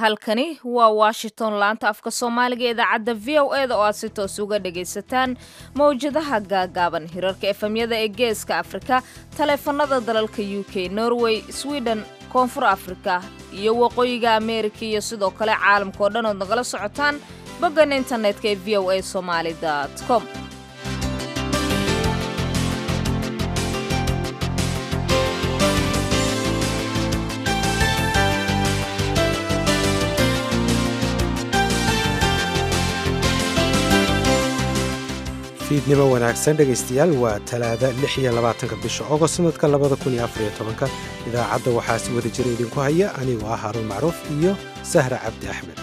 halkani waa washington laanta afka soomaaliga idaacadda v o e da oo aad si toos uga dhagaysataan mawjadaha gaagaaban hirarka efemyada ee geeska afrika taleefanada dalalka u k norway sweden koonfur afrika iyo waqooyiga ameerika iyo sidoo kale caalamka oo dhan ood nagala socotaan boggan internetka ee v o a somaali com fiidnimo wanaagsan dhegaystayaal waa talaada lix iyo labaatanka bisha ogost sanadka labada kun iyo afariyo tobanka idaacadda waxaa si wada jira idinku haya anigoo ah haruun macruuf iyo sahra cabdi axmed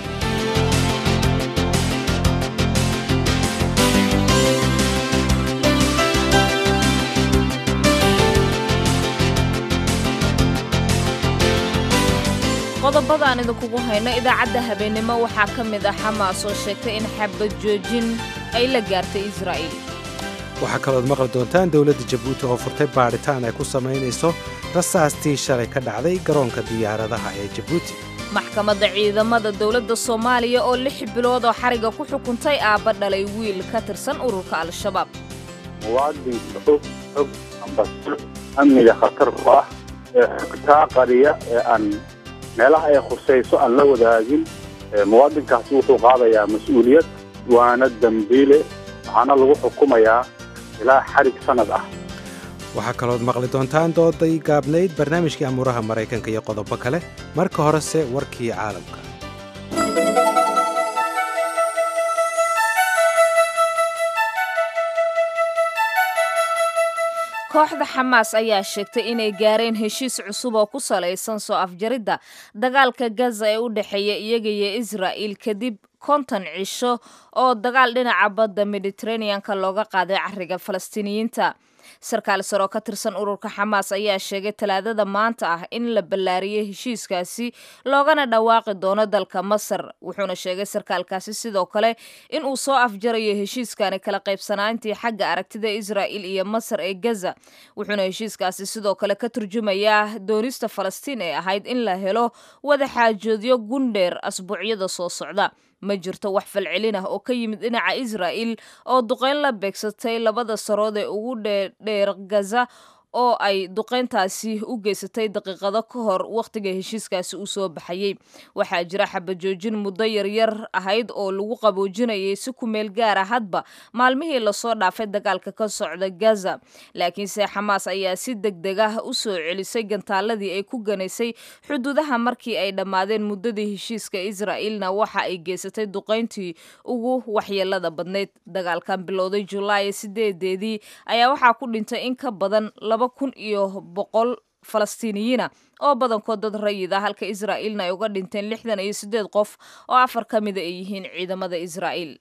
qodobada aan idinkugu hayno idaacadda habeennimo waxaa ka mid ah xamaas oo sheegtay in xabad joojin ay la gaartay israa'iil waxaa kalood maqli doontaan dowladda jabuuti oo furtay baadhitaan ay ku samaynayso rasaastii shalay ka dhacday garoonka diyaaradaha ee jabuuti maxkamadda ciidamada dowladda soomaaliya oo lix bilood oo xariga ku xukuntay aabba dhalay wiil ka tirsan ururka al-shabaab muwaadinka og og ambasir amniga khatar ku ah ee xogtaa qariya ee aan meelaha ay khusayso aan la wadaagin muwaadinkaasi wuxuu qaadayaa mas-uuliyad waana dembiile waxaana lagu xukumayaa ilaa xarig sannad ah waxaa kalood maqli doontaan dooday gaabnayd barnaamijkii amuuraha maraykanka iyo qodobo kale marka horese warkii caalamka kooxda xamaas ayaa sheegtay inay gaareen heshiis cusub oo ku salaysan soo afjaridda dagaalka gaza ee u dhexeeya iyaga iyo israa'il kadib konton cisho oo dagaal dhinaca badda mediteraneanka looga qaaday cariga falastiiniyiinta sarkaal sare oo ka tirsan ururka xamaas ayaa sheegay talaadada maanta ah in la ballaariyey heshiiskaasi loogana dhawaaqi doono dalka masar wuxuuna sheegay sarkaalkaasi sidoo kale in uu soo afjarayo heshiiskani kala qaybsanaantii xagga aragtida israa'il iyo masar ee gaza wuxuuna heshiiskaasi sidoo kale ka turjumayaa doonista falastiin ee ahayd in la helo wada xaajoodyo gundheer asbuucyada soo socda ma jirto wax falcelin ah oo ka yimid dhinaca israa'il oo duqayn la beegsatay labada sarood ee ugu dheer gaza oo ay duqayntaasi u geysatay daqiiqado ka hor wakhtiga heshiiskaasi uu soo baxayey waxaa jira xabajoojin muddo yaryar ahayd oo lagu qaboojinayay si ku meel gaara hadba maalmihii lasoo dhaafay dagaalka ka socda gaza laakiinse xamaas ayaa si deg deg ah u soo celisay gantaaladii ay ku ganaysay xuduudaha markii ay dhammaadeen muddadii heshiiska israa'iilna waxa ay geysatay duqayntii ugu waxyeelada badnayd dagaalkan bilowday julaay sideedeedii ayaa waxaa ku dhintay in ka badan kun iyo boqol falastiiniyiina oo badankood dad rayid ah halka israa'iilna ay uga dhinteen lixdan iyo siddeed qof oo afar ka mida ay yihiin ciidamada israa'iil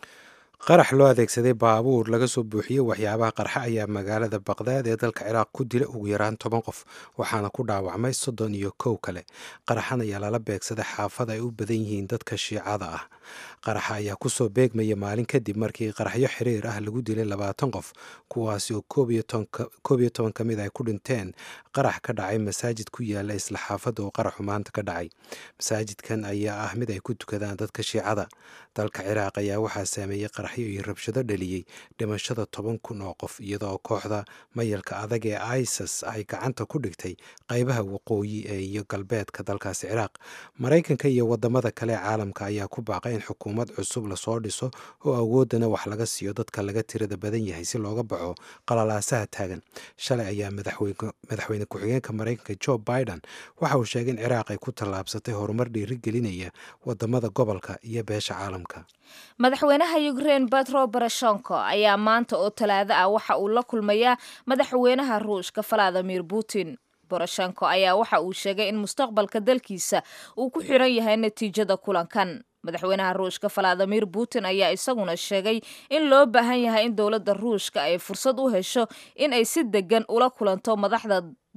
qarax loo adeegsaday baabuur laga soo buuxiyey waxyaabaha qarxa ayaa magaalada baqdaad ee dalka ciraaq ku dila ugu yaraan toban qof waxaana ku dhaawacmay soddon iyo kow kale qaraxan ayaa lala beegsaday xaafad ay u badan yihiin dadka shiicada ah qaraxa ayaa kusoo beegmaya maalin kadib markii qaraxyo xiriir ah lagu dilay labaatan qof kuwaasi oo koob iyo toban ka mid ay ku dhinteen qarax ka dhacay masaajid ku yaala isla xaafadda oo qaraxu maanta ka dhacay masaajidkan ayaa ah mid ay ku tukadaan dadka shiicada dalka ciraaq ayaa waxaa saameeyey qaraxyo iyo rabshado dhaliyey dhimashada toban kun oo qof iyadoo kooxda mayalka adag ee isis ay gacanta ku dhigtay qaybaha waqooyi ee iyo galbeedka dalkaasi ciraaq maraykanka iyo wadamada kale ee caalamka ayaa ku baaqay in xukuumad cusub lasoo dhiso oo awooddana wax laga siiyo dadka laga tirada badan yahay si looga baxo qalalaasaha taagan shalay ayaa madaxweyne ku-xigeenka maraykanka jo biden waxa uu sheegay in ciraaq ay ku tallaabsatay horumar dhiirigelinaya wadamada gobolka iyo beesha caalamka madaxweynaha ukrein betro barashonko ayaa maanta oo talaado ah waxa uu la kulmayaa madaxweynaha ruushka valadimir putin boroshenko ayaa waxa uu sheegay in mustaqbalka dalkiisa uu ku xiran yahay natiijada kulankan madaxweynaha ruushka valadimir putin ayaa isaguna sheegay in loo baahan yahay in dowladda ruushka ay fursad u hesho in ay si degan ula kulanto madaxda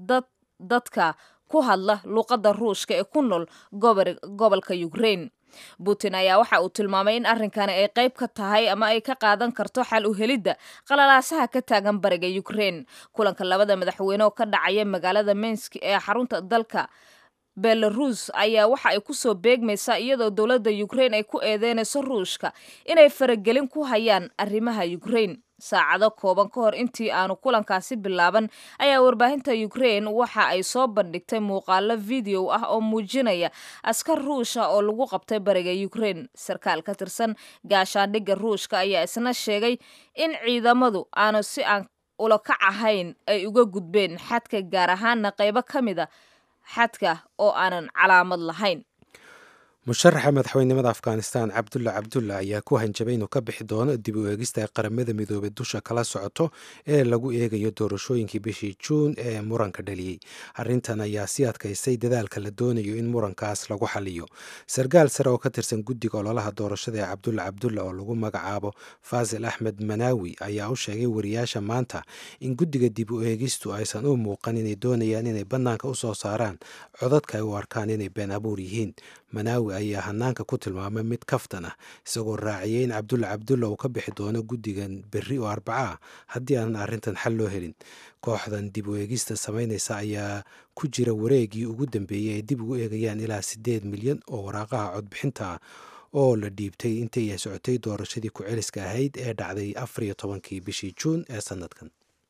dadka ku hadla luuqadda ruushka ee ku nool gobolka ukrein putin ayaa waxa uu tilmaamay in arrinkani ay qayb ka tahay ama ay ka qaadan karto xal u helidda qalalaasaha ka taagan bariga ukrein kulanka labada madaxweyne oo ka dhacaya magaalada minsk ee xarunta dalka belarus ayaa waxa ay kusoo beegmaysaa iyadoo dowladda ukrain ay ku eedeynayso ruushka inay faragelin ku hayaan arrimaha ukrain saacado kooban ka hor intii aanu kulankaasi bilaaban ayaa warbaahinta ukrain waxa ay soo bandhigtay muuqaalo video ah oo muujinaya askar ruusha oo lagu qabtay bariga ukrain sarkaal ka tirsan gaashaandhigga ruushka ayaa isna sheegay in ciidamadu aanu si aan ulakac ahayn ay uga gudbeen xadka gaar ahaana qaybo ka mida xadka oo aanan calaamad lahayn musharaxa madaxweynimada afghanistan cabdulla cabdulla ayaa ku hanjabay inuu ka bixi doono dib u eegista ay qaramada midoobay dusha kala socoto ee lagu eegayo doorashooyinkii bishii juun ee muranka dhaliyey arrintan ayaa sii adkaysay dadaalka la doonayo in murankaas lagu xaliyo sarkaal sare oo ka tirsan guddiga ololaha doorashada ee cabdulla cabdulla oo lagu magacaabo faasil axmed manaawi ayaa u sheegay wariyaasha maanta in guddiga dib u eegistu aysan u muuqan inay doonayaan inay bannaanka u soo saaraan codadka ay u arkaan inay been abuur yihiin manaawi ayaa hanaanka ku tilmaamay mid kaftan ah isagoo raaciyey in cabdulla cabdulla uu ka bixi doono guddigan berri oo arbaca ah haddii aanan arrintan xal loo helin kooxdan dib u eegista samaynaysa ayaa ku jira wareegii ugu dambeeyey ay dib ugu eegayaan ilaa siddeed milyan oo waraaqaha codbixinta ah oo la dhiibtay intii ay socotay doorashadii ku-celiska ahayd ee dhacday afar iyo tobankii bishii juun ee sannadkan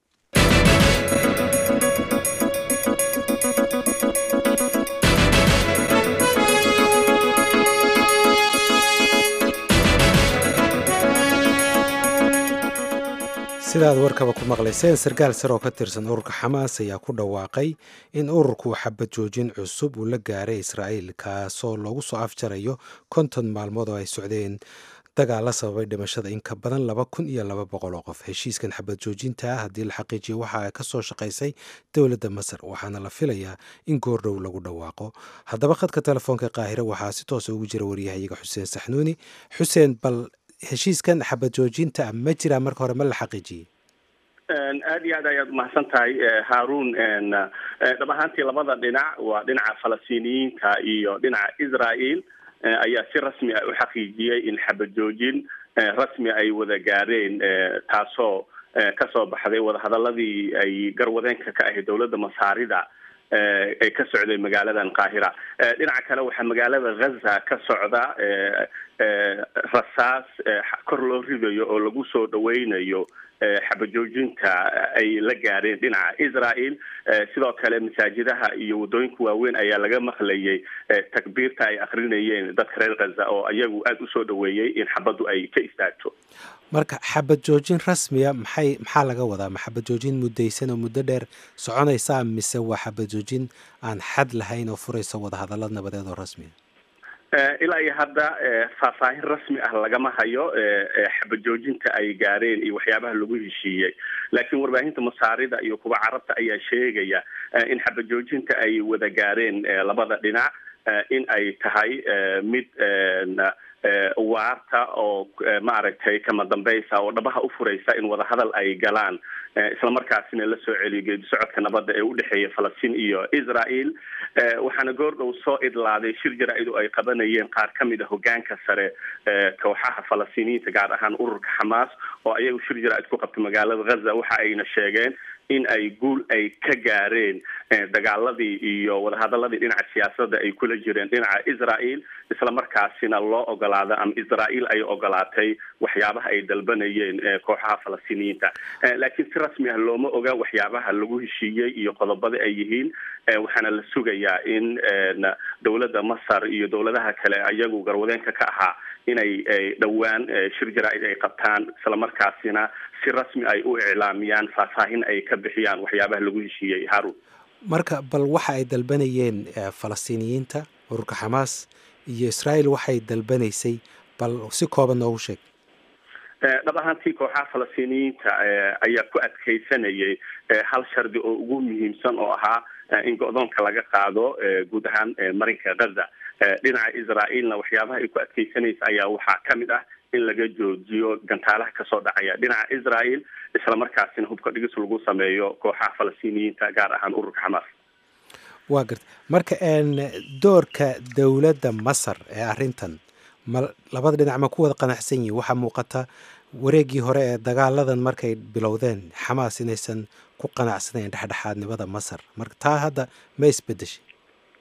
sidaad warkaba ku maqlayseen sarkaal sare oo ka tirsan ururka xamaas ayaa ku dhawaaqay in ururku xabad joojin cusub uu la gaaray israa'iil kaasoo loogu soo afjarayo konton maalmood oo ay socdeen dagaal la sababay dhimashada in ka badan laba kun iyo laba boqol oo qof heshiiskan xabad joojinta ah haddii la xaqiijiyo waxa ka soo shaqaysay dowladda masar waxaana la filayaa in goordhow lagu dhawaaqo haddaba khadka telefoonka qaahire waxaa si toosa ugu jira waryahayaga xuseen saxnuuni xuseen bal heshiiskan xabad joojinta ma jiraa marka hore ma la xaqiijiyey aada iyo aad ayaad umahadsan tahay haarun dhab ahaantii labada dhinac waa dhinaca falastiiniyiinta iyo dhinaca israel ayaa si rasmi ah u xaqiijiyey in xabad joojin rasmi ay wada gaareen taasoo kasoo baxday wadahadaladii ay garwadeenka ka ahayd dowladda masaarida ee ka socday magaaladan qaahira dhinaca kale waxaa magaalada ghaza ka socda rasaas kor loo ridayo oo lagu soo dhaweynayo xabajoojinta ay la gaareen dhinaca israel sidoo kale masaajidaha iyo waddooyinka waaweyn ayaa laga maqlayay takbiirta ay akrinayeen dadka reer ghaza oo iyagu aada usoo dhaweeyey in xabaddu ay ka istaagto marka xabad joojin rasmiya maxay maxaa laga wadaa ma xabad joojin muddaysan oo muddo dheer soconaysaa mise waa xabad joojin aan xad lahayn oo furaysa wadahadalad nabadeed oo rasmiya ilaa iyo hadda faahfaahin rasmi ah lagama hayo xabad joojinta ay gaareen iyo waxyaabaha lagu heshiiyey laakiin warbaahinta masaarida iyo kuwa carabta ayaa sheegaya in xabad joojinta ay wada gaareen labada dhinac in ay tahay mid waarta oo maaragtay kama dambaysa oo dhabaha u furaysa in wadahadal ay galaan islamarkaasina la soo celiyo geedi socodka nabadda ee udhexeeya falastiin iyo israel waxaana goordhow soo idlaaday shir jara-idu ay qabanayeen qaar ka mid a hogaanka sare kooxaha falastiiniyiinta gaar ahaan ururka xamaas oo ayagu shir jara-id ku qabtay magaalada ghaza waxa ayna sheegeen in ay guul ay ka gaareen dagaaladii iyo wadahadaladii dhinaca siyaasadda ay kula jireen dhinaca israel islamarkaasina loo ogolaada ama israel ay ogolaatay waxyaabaha ay dalbanayeen kooxaha falastiiniyiinta laakiin si rasmi ah looma oga waxyaabaha lagu heshiiyey iyo qodobada ay yihiin waxaana la sugayaa in dowladda masar iyo dowladaha kale ayagu garwadeenka ka ahaa inay dhowaan shir jara-id ay qabtaan islamarkaasina si rasmi ay u iclaamiyaan faahfaahin ay ka bixiyaan waxyaabaha lagu heshiiyey harun marka bal waxa ay dalbanayeen falastiiniyiinta ururka xamaas iyo israel waxay dalbanaysay bal si kooban noogu sheeg dhab ahaantii kooxaha falastiiniyiinta ayaa ku adkeysanayay hal shardi oo ugu muhiimsan oo ahaa in go-doonka laga qaado guud ahaan marinka ghaza dhinaca israaelna waxyaabaha ay ku adkeysanaysa ayaa waxaa ka mid ah in laga joojiyo gantaalaha kasoo dhacaya dhinaca israel islamarkaasina hubka dhigis lagu sameeyo kooxaha falastiiniyiinta gaar ahaan ururka xamaas waa garta marka doorka dowladda masar ee arrintan ma labada dhinac ma ku wada qanacsan yihin waxaa muuqata wareegii hore ee dagaaladan markay bilowdeen xamaas inaysan ku qanacsanayn dhexdhexaadnimada masar marka taa hadda ma isbedeshay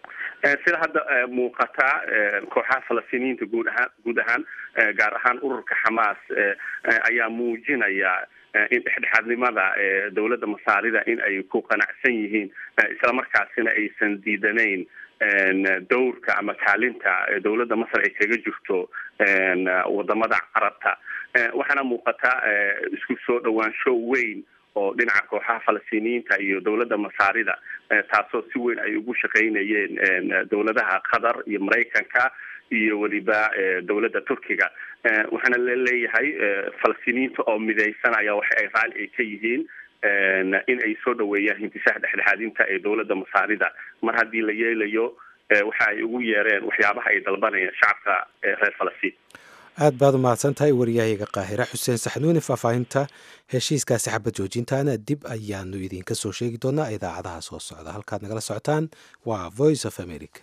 sida hadda muuqata kooxaha falastiiniyiinta guud ahaan guud ahaan gaar ahaan ururka xamaas ayaa muujinaya in dhexdhexaadnimada dowladda masaarida in ay ku qanacsan yihiin islamarkaasina aysan diidanayn dowrka ama kaalinta dowladda masar ay kaga jirto wadamada carabta waxaana muuqata isku soo dhawaansho weyn oo dhinaca kooxaha falastiiniyiinta iyo dowladda masaarida taasoo si weyn ay ugu shaqaynayeen dowladaha qatar iyo maraykanka iyo weliba dowladda turkiga waxaana laleeyahay falastiiniyiinta oo midaysan ayaa waxa ay raali ay ka yihiin in ay soo dhaweeyaan hintisaha dhexdhexaadinta ee dowladda masaarida mar haddii la yeelayo waxa ay ugu yeereen waxyaabaha ay dalbanayaan shacabka reer falastiin aad baad u mahadsan tahay waryahayga qaahira xuseen saxnuuni faahfaahinta heshiiskaasi xabad joojintaana dib ayaanu idinka soo sheegi doonaa idaacadaha soo socda halkaad nagala socotaan waa voice of america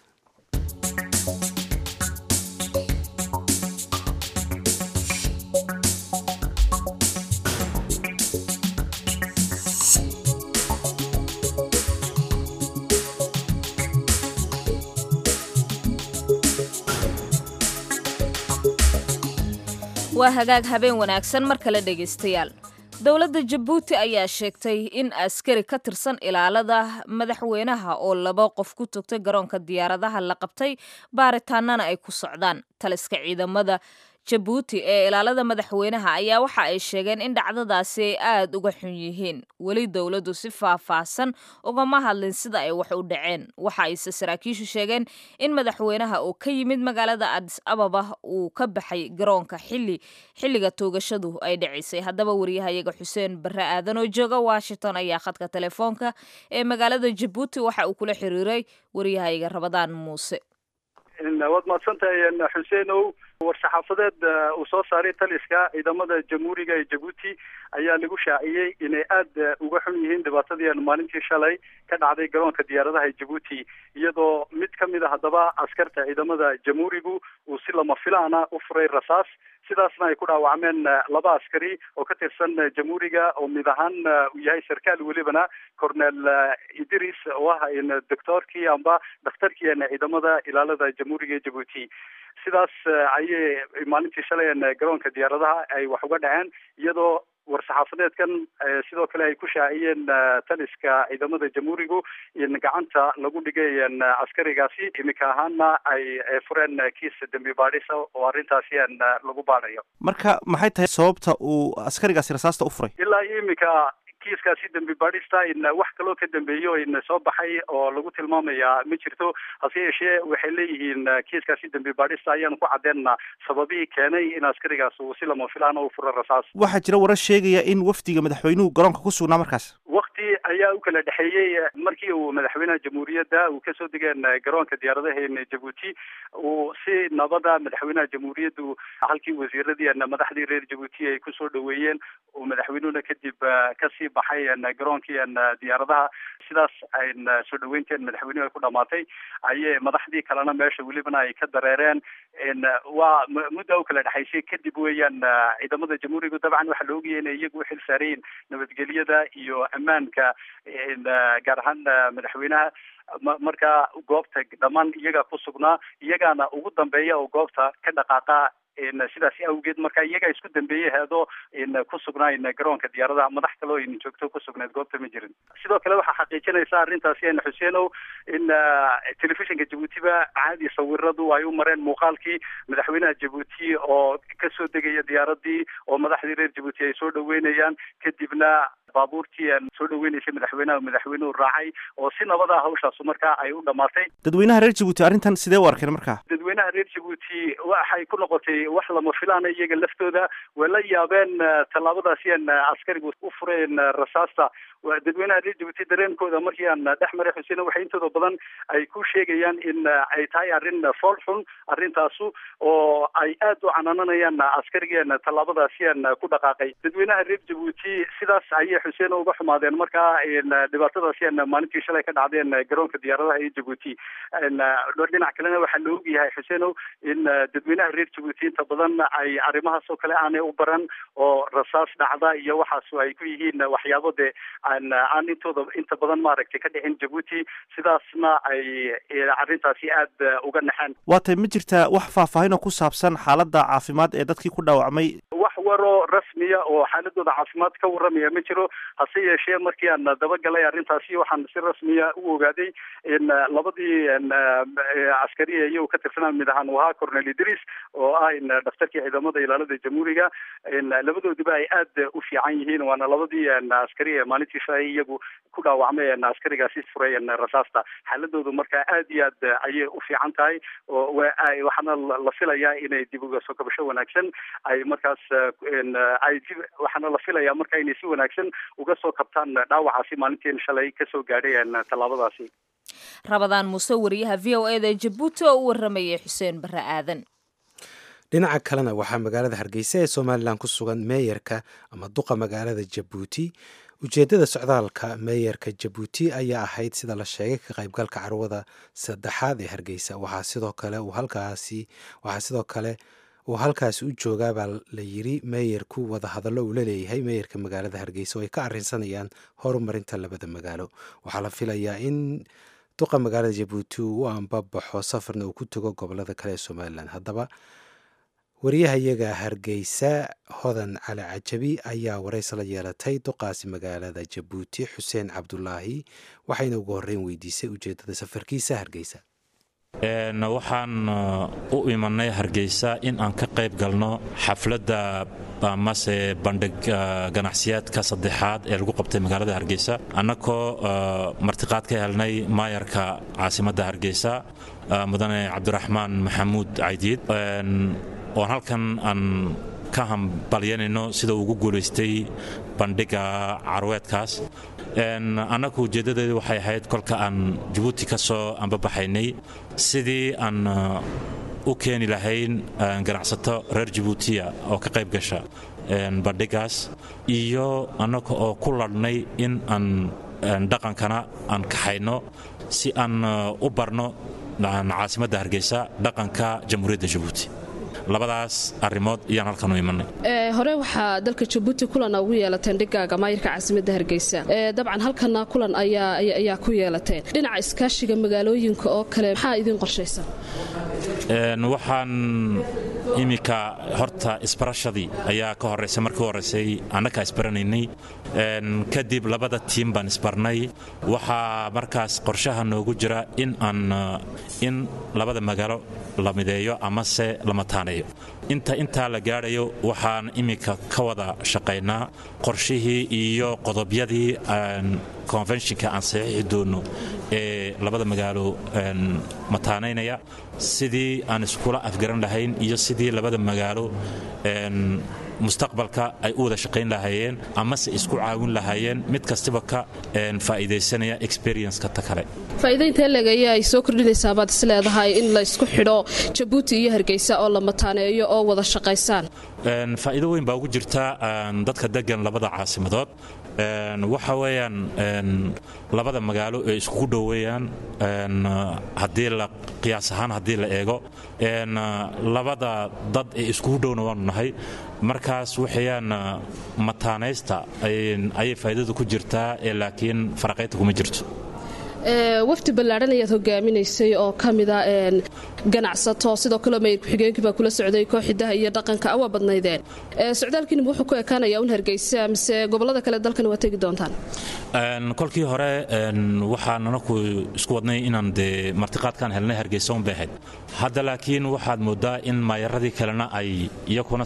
waa hagaag habeen wanaagsan mar kale dhegaystayaal dowladda jabuuti ayaa sheegtay in askari ka tirsan ilaalada madaxweynaha oo laba qof ku togtay garoonka diyaaradaha la qabtay baaritaanana ay ku socdaan taliska ciidamada jabuuti ee ilaalada madaxweynaha ayaa waxa ay sheegeen in dhacdadaasi ay aada uga xun yihiin weli dowladdu si faahfaahsan ugama hadlin sida ay wax u dhaceen waxa ayse saraakiishu sheegeen in madaxweynaha oo ka yimid magaalada adis ababa uu ka baxay garoonka xili xilliga toogashadu ay dhacisay haddaba wariyahayaga xuseen barre aadan oo jooga washington ayaa khadka telefoonka ee magaalada jabuuti waxa uu kula xiriiray wariyahayaga rabadaan muuse waad mahadsantahay xuseenow war-saxaafadeed uu soo saaray taliska ciidamada jamhuuriga ee jabuuti ayaa lagu shaaciyey inay aada uga xun yihiin dhibaatadii maalintii shalay ka dhacday garoonka diyaaradaha ee jabuuti iyadoo mid ka mid a haddaba askarta ciidamada jamhuurigu uu si lama filaana u furay rasaas sidaasna ay ku dhaawacmeen laba askari oo ka tirsan jamhuuriga oo mid ahaan uu yahay sarkaal welibana cornel idris oo ah doctoorkii amba dhakhtarkii ciidamada ilaalada jamhuuriga ee jabuuti sidaas ayay maalintii shalay garoonka diyaaradaha ay wax uga dhaceen iyadoo war-saxaafadeedkan sidoo kale ay ku shaaciyeen taliska ciidamada jamhuurigu in gacanta lagu dhigay askarigaasi imika ahaana ay fureen kiis dembi baadhisa oo arrintaasi lagu baadhayo marka maxay tahay sababta uu askarigaasi rasaasta u furay ilaa imika kiiskaasi dembi baadhista in wax kaloo ka dambeeyo in soo baxay oo lagu tilmaamaya ma jirto hase yeeshee waxay leeyihiin kiiskaasi dembi baadhista ayaanu ku caddeena sababihii keenay in askarigaas uu si lama filaan u furo rasaas waxaa jira warar sheegaya in wafdiga madaxweynuhu garoonka ku sugnaa markaas wakti ayaa u kala dhexeeyey markii uu madaxweynaha jamhuuriyadda uu kasoo degeen garoonka diyaaradaha jabuuti uu si nabada madaxweynaha jamhuuriyaddu halkii wasiiradii madaxdii reer jabuuti ay kusoo dhaweeyeen uu madaxweynuhuna kadib kasii baxay garoonkii diyaaradaha sidaas ay soo dhaweynteen madaxweynuhu ay ku dhamaatay ayay madaxdii kalena meesha welibana ay ka dareereen waa mudda u kala dhexaysay kadib weeyaan ciidamada jamhuuriga dabcan waxaa la ogayay inay iyagu uxil saarayiin nabadgelyada iyo ammaanka gaar ahaan madaxweynaha marka goobta dhammaan iyaga ku sugnaa iyagaana ugu dambeeya oo goobta ka dhaqaaqa sidaas awgeed marka iyaga isku dambeeyey heedoo ku sugnaa garoonka diyaaradaha madax kaloo joogto ku sugnayd goobta ma jirin sidoo kale waxaa xaqiijinaysa arrintaasi xuseenow in telefishinka jabuutiba caadi sawiradu ay u mareen muuqaalkii madaxweynaha jabuuti oo kasoo degaya diyaaradii oo madaxdii reer jabuuti ay soo dhaweynayaan kadibna baabuurtii soo dhaweynaysay madaxweynaha madaxweynuhu raacay oo si nabada hawshaasu markaa ay u dhamaatay dadweynaha reer jabuuti arrintan sidee u arkeen markaa dadweynaha reer jabuuti waxay ku noqotay wax lama filaana iyaga laftooda way la yaabeen tallaabadaasi aan askarigu u fureen rasaasta dadweynaha reer jabuuti dareenkooda markii aan dhex maray xuseen waxay intooda badan ay ku sheegayaan in ay tahay arrin fool xun arrintaasu oo ay aada u canananayaan askarigeen tallaabadaasi aan ku dhaqaaqay dadweynaha reer jabuuti sidaas ayay xuseen uga xumaadeen markaa dhibaatadaasi maalintii shalay ka dhacdeen garoonka diyaaradaha ee jabuuti dhinac kalena waxaa la ogyahay xuseenow in dadweynaha reer jabuuti inta badan ay arrimahaas oo kale aanay u baran oo rasaas dhacda iyo waxaas ay ku yihiin waxyaabo dee aan aan intooda inta badan maaragtay ka dhicin jabuuti sidaasna ay arrintaasi aada uga naxeen waa tay ma jirtaa wax faahfaahin oo ku saabsan xaaladda caafimaad ee dadkii ku dhaawacmay wax waroo rasmiya oo xaaladooda caafimaad ka warramaya ma jiro hase yeeshee markii aan dabagalay arrintaasi waxaan si rasmiya u ogaaday in labadii askariya iyagu ka tirsanaa mid ahaan wahaa cornel idris oo ah in dhaftarkii ciidamada ilaalada jamhuuriga labadoodiba ay aada u fiican yihiin waana labadii askari ee maalintii shalay iyagu ku dhaawacmay askarigaasi furay rasaasta xaaladoodu markaa aad iyo aad ayay u fiican tahay oo waxaana la filayaa inay dib uga soo kabasho wanaagsan ay markaas ay waxaana la filayaa marka inay si wanaagsan uga soo kabtaan dhaawacaasi maalintiin shalay kasoo gaadhay tallaabadaasi rabadaan muuse wariyaha v o eda jabuuti oo u waramayay xuseen barre aadan dhinaca kalena waxaa magaalada hargeysa ee somalilan ku sugan meeyarka ama duqa magaalada jabuuti ujeeddada socdaalka meeyarka jabuuti ayaa ahayd sida la sheegay ka qaybgalka carwada saddexaad ee hargeysa waxaa sidoo kale uu halkaasi waxaa sidoo kale uu halkaasi u joogaabaa la yiri meeyarku wadahadallo uu la leeyahay meeyarka magaalada hargeysa oo ay ka arrinsanayaan horumarinta labada magaalo waxaa la filayaa in duqa magaalada jabuuti uu u ambabaxo safarna uu ku tago gobolada kale ee somalilan haddaba wariyahayaga hargeysa hodan cali cajabi ayaa waraysi la yeelatay duqaasi magaalada jabuuti xuseen cabdulaahi waxayna ugu horreyn weydiisay ujeeddada safarkiisa hargeysa waxaan u imanay hargeysa in aan ka qayb galno xafladda amase bandhig ganacsiyaadka saddexaad ee lagu qabtay magaalada hargeysa annagoo martiqaad ka helnay maayarka caasimadda hargeysa mudane cabdiraxmaan maxamuud caydiid oon halkan aan ka hambalyanayno sida uu ugu guulaystay bandhiga carweedkaas annagu ujeeddadeedu waxay ahayd kolka aan jabuuti ka soo ambabaxaynay sidii aan u keeni lahayn ganacsato reer jabuutiya oo ka qayb gasha bandhigaas iyo annaga oo ku ladhnay in aan dhaqankana aan kaxayno si aan u barno caasimadda hargeysa dhaqanka jamhuuriyadda jabuuti labadaas arrimood ayaan halkan u imanay hore waxaa dalka jabuuti kulan ugu yeelateen dhigaaga maayirka caasimadda hargeysa dabcan halkana kulan ayaa ku yeelateen dhinaca iskaashiga magaalooyinka oo kale maxaa idiin qorshaysan waxaan iminka horta isbarashadii ayaa ka horeysay markii horeysay annagaa isbaranaynay kadib labada tiim baan isbarnay waxaa markaas qorshaha noogu jira in aan in labada magaalo la mideeyo amase la mataaneeyo inta intaa la gaadhayo waxaan iminka ka wada shaqaynaa qorshihii iyo qodobyadii konfenshinka aan saxiixi doonno ee labada magaalo mataanaynaya sidii aan iskula afgaran lahayn iyo sidii labada magaalo mustaqbalka ay u wada shaqayn lahaayeen amase isku caawin lahaayeen mid kastaba ka faa'iidaysanaya experienceka ta kale faa'iidaynta eleg ayaa ay soo kordhinaysaa baad is leedahay in la isku xidho jabuuti iyo hargeysa oo la mataaneeyo oo wada shaqaysaan faa'iido weyn baa ugu jirta dadka degan labada caasimadood waxa weeyaan labada magaalo ee iskugu dhoweeyaan haddii la qiyaas ahaan haddii la eego labada dad ee iskugu dhowna waanu nahay markaas waxayaan mataanaysta ayay faa'iidadu ku jirtaa ee laakiin faraqaynta kuma jirto wafdi ballaadhan ayaad hogaaminaysay oo ka mida ganacsato sidoo kaleo mayr ku-xigeenkii baa kula socday kooxidaha iyo dhaqanka awaa badnaydeen socdaalkiinima wuxuu ku ekaanaya un hargeysa mise gobolada kale dalkan waa tegi doontaan kolkii hore waxaan anaku isku wadnay inaan dee martiqaadkaan helnay hargeysa un bay ahayd hadda laakiin waxaad moodaa in maayaradii kalena ay iyakuna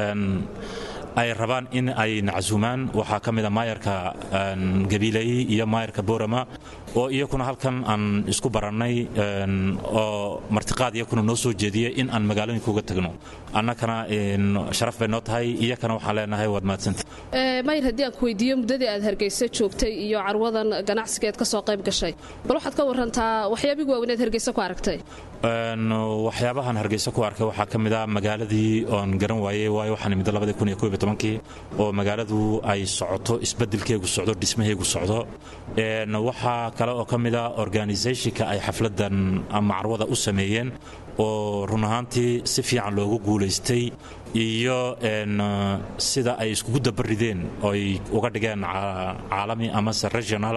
ay rabaan in ay nacsuumaan waxaa ka mida maayarka gabiiley iyo maayarka boorama oo iyakuna halkan aan isku barannay oo martiqaad iyakuna noo soo jeediyey in aan magaalooyinka uga tagno annakana sharaf bay noo tahay iyakana waxaan leenahay waad mahadsanta mayr haddii aan ku weydiiyo muddadii aad hargeysa joogtay iyo carwadan ganacsigeed ka soo qayb gashay bal waxaad ka warantaa waxyaabigi waaweneed hargeysa ku aragtay waxyaabahan hargeysa ku arkay waxaa ka mid a magaaladii oon garan waayey waayo waxaan imid tobankii oo magaaladu ay socoto isbedelkeegu socdo dhismaheegu socdo waxaa kale oo ka mid a organisationka ay xafladan macrwada u sameeyeen oo run ahaantii si fiican loogu guulaystay iyo sida ay iskugu dabarideen ooy uga dhigeen caalami amase regional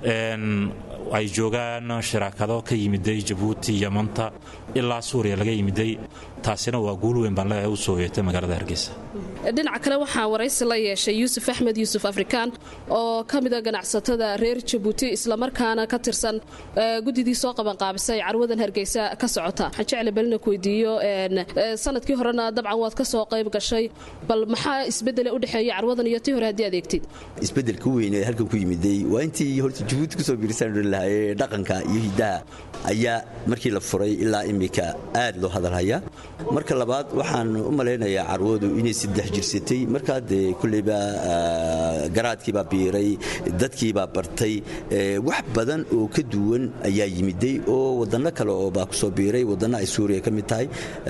ay joogaan shiraakado ka yimiday jabuuti yamanta ilaa suuriya laga yimiday taasina waa guul weyn baan leeyahay u soo yeetay magaalada hargeysa dhinaca kale waxaa waraysi la yeeshay yuusuf axmed yuusuf afrikaan oo ka mida ganacsatada reer jabuuti islamarkaana ka tirsan guddidii soo qabanqaabisay carwadan hargeysa ka socota waxaan jecla balina ku weydiiyo sanadkii horena dabcan waad ka soo qayb gashay bal maxaa isbedele udhexeeya carwadan iyo tii hore haddii adeegtid isbedelka weyn ee halkan ku yimiday waa intii horta jabuuti kusoo biirisan lahaye dhaqanka iyo hiddaha ayaa markii la furay ilaa iminka aad loo hadalhayaa marka labaad waxaan u malaynayaa carwadu inay saddex jirsatay markaa dee kulleyba garaadkiibaa biiray dadkiibaa bartay wax badan oo ka duwan ayaa yimiday oo waddanno kale oo baa kusoo biiray waddanno ay suuriya ka mid tahay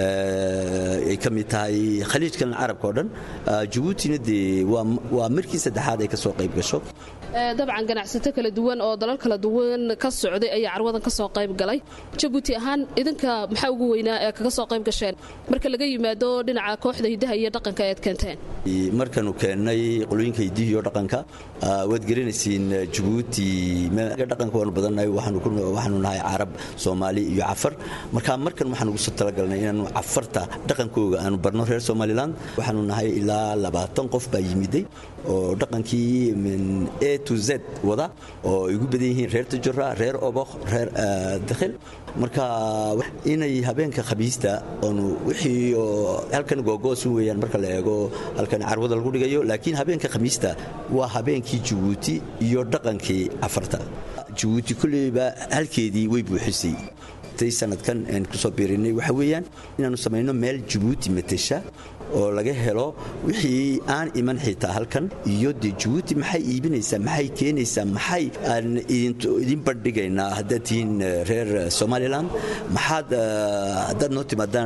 ay ka mid tahay khaliijkan carabka oo dhan jabuutina dee waa markii saddexaad ay ka soo qayb gasho dabcan ganacsato kala duwan oo dalal kala duwan ka socday ayaa carwadan ka soo qayb galay jabuuti ahaan idinka maxaa ugu weynaa ee kaga soo qayb gasheen marka laga yimaado dhinaca kooxda hiddaha iyo dhaqanka ead keenteen markaanu keennay qolooyinka hiddihi iyo dhaqanka waad garanaysiin jabuuti dhaqanka waanu badannahay waxaanu nahay carab soomaali iyo cafar marka markan waxaan ugu soo talagalnay inaanu cafarta dhaqankooga aanu barno reer somalilan waxaanu nahay ilaa labaatan qof baa yimiday oo dhaqankii a to z wada oo ay ugu badan yihiin reer tajura reer obokh reer dakhil marka inay habeenka khamiista oonu wixii oo halkan googoos weeyaan marka la eego halkan carwada lagu dhigayo laakiin habeenka khamiista waa habeenkii jabuuti iyo dhaqankii cafarta jabuuti kulleyba halkeedii way buuxisay sanadkan aan kusoo biirinay waxa weeyaan inaannu samayno meel jabuuti matesha oo laga helo wixii aan iman xitaa halkan iyo dee jabuuti maxay iibinaysaa maxay keenaysaa maxay aan idin bandhigaynaa haddaad tihiin reer somalilan maxaad haddaad noo timaadaan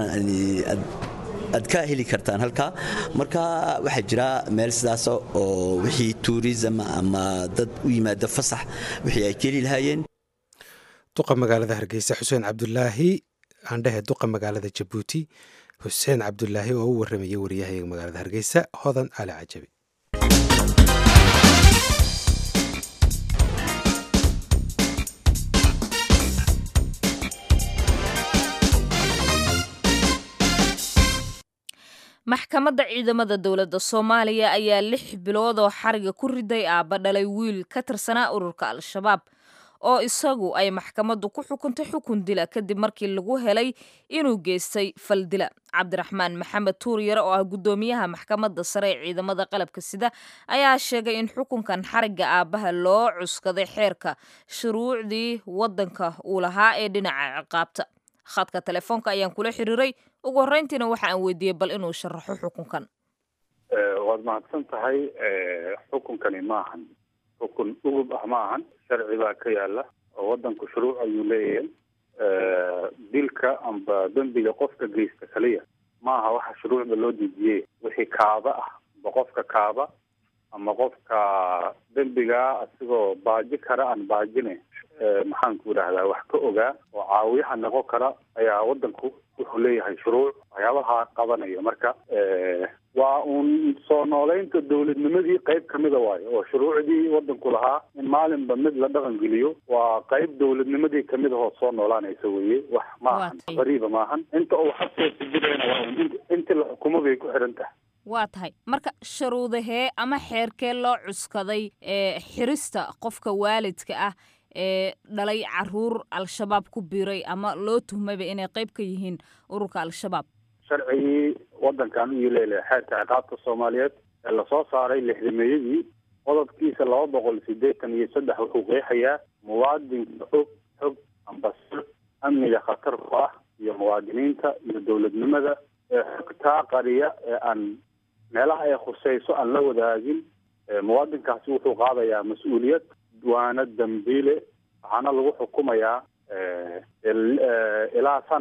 aad ka heli kartaan halkaa marka waxaa jira meel sidaas oo wixii tuurism ama dad u yimaada fasax wixii ay ka heli lahaayeen duqa magaalada hargeysa xuseen cabdulaahi aandhehe duqa magaalada jabuuti xuseen cabdulaahi oo u warramayay waryahayaga magaalada hargeysa hodan ali cajabi maxkamadda ciidamada dowladda soomaaliya ayaa lix bilood oo xariga ku riday aabba dhalay wiil ka tirsanaa ururka al-shabaab oo isagu ay maxkamaddu ku xukuntay xukun dila kadib markii lagu helay inuu geystay fal dila cabdiraxmaan maxamed tuuryare oo ah guddoomiyaha maxkamadda sare ee ciidamada qalabka sida ayaa sheegay in xukunkan xarigga aabbaha loo cuskaday xeerka shuruucdii waddanka uu lahaa ee dhinaca ciqaabta khadka telefoonka ayaan kula xiriiray ugu horreyntiina waxa aan weydiiyey bal inuu sharaxo xukunkan waad mahadsan tahay xukunkani maahan xukun ugub ah ma ahan sharci baa ka yaala oo waddanku shuruuc ayuu leeyahay dilka amba dembiga qofka geysta kaliya ma aha waxa shuruucda loo dejiyey wixii kaaba ah amba qofka kaaba ama qofka dembigaa asigoo baaji kara aan baajine maxaanku idhahdaa wax ka ogaa oo caawiyaha noqon kara ayaa waddanku wuxuu leeyahay shuruuc waxyaabaha qabanaya marka waa uun soo nooleynta dowladnimadii qayb kamida waayo oo shuruucdii waddanku lahaa in maalinba mid la dhaqan geliyo waa qayb dowladnimadii kamid ahoo soo noolaanaysa weye wax maahan qariiba maahan inta uu xabkeesa jirayna waa un intii la xukumo bay ku xiran tahay waa tahay marka sharuudahee ama xeerkee loo cuskaday ee xirista qofka waalidka ah ee dhalay caruur al-shabaab ku biiray ama loo tuhmayba inay qayb ka yihiin ururka al-shabaab sharcigii waddankan u leelahay xeerka ciqaabta soomaaliyeed ee lasoo saaray lixdameeyadii qodobkiisa laba boqol siddeetan iyo saddex wuxuu qeexayaa muwaadinka og xog ambasir amniga khatar ku ah iyo muwaadiniinta iyo dowladnimada ee xogtaa qariya ee aan meelaha ay khuseyso aan la wadaagin muwaadinkaasi wuxuu qaadayaa mas-uuliyad waana dambiile waxaana lagu xukumayaa ilaa sanad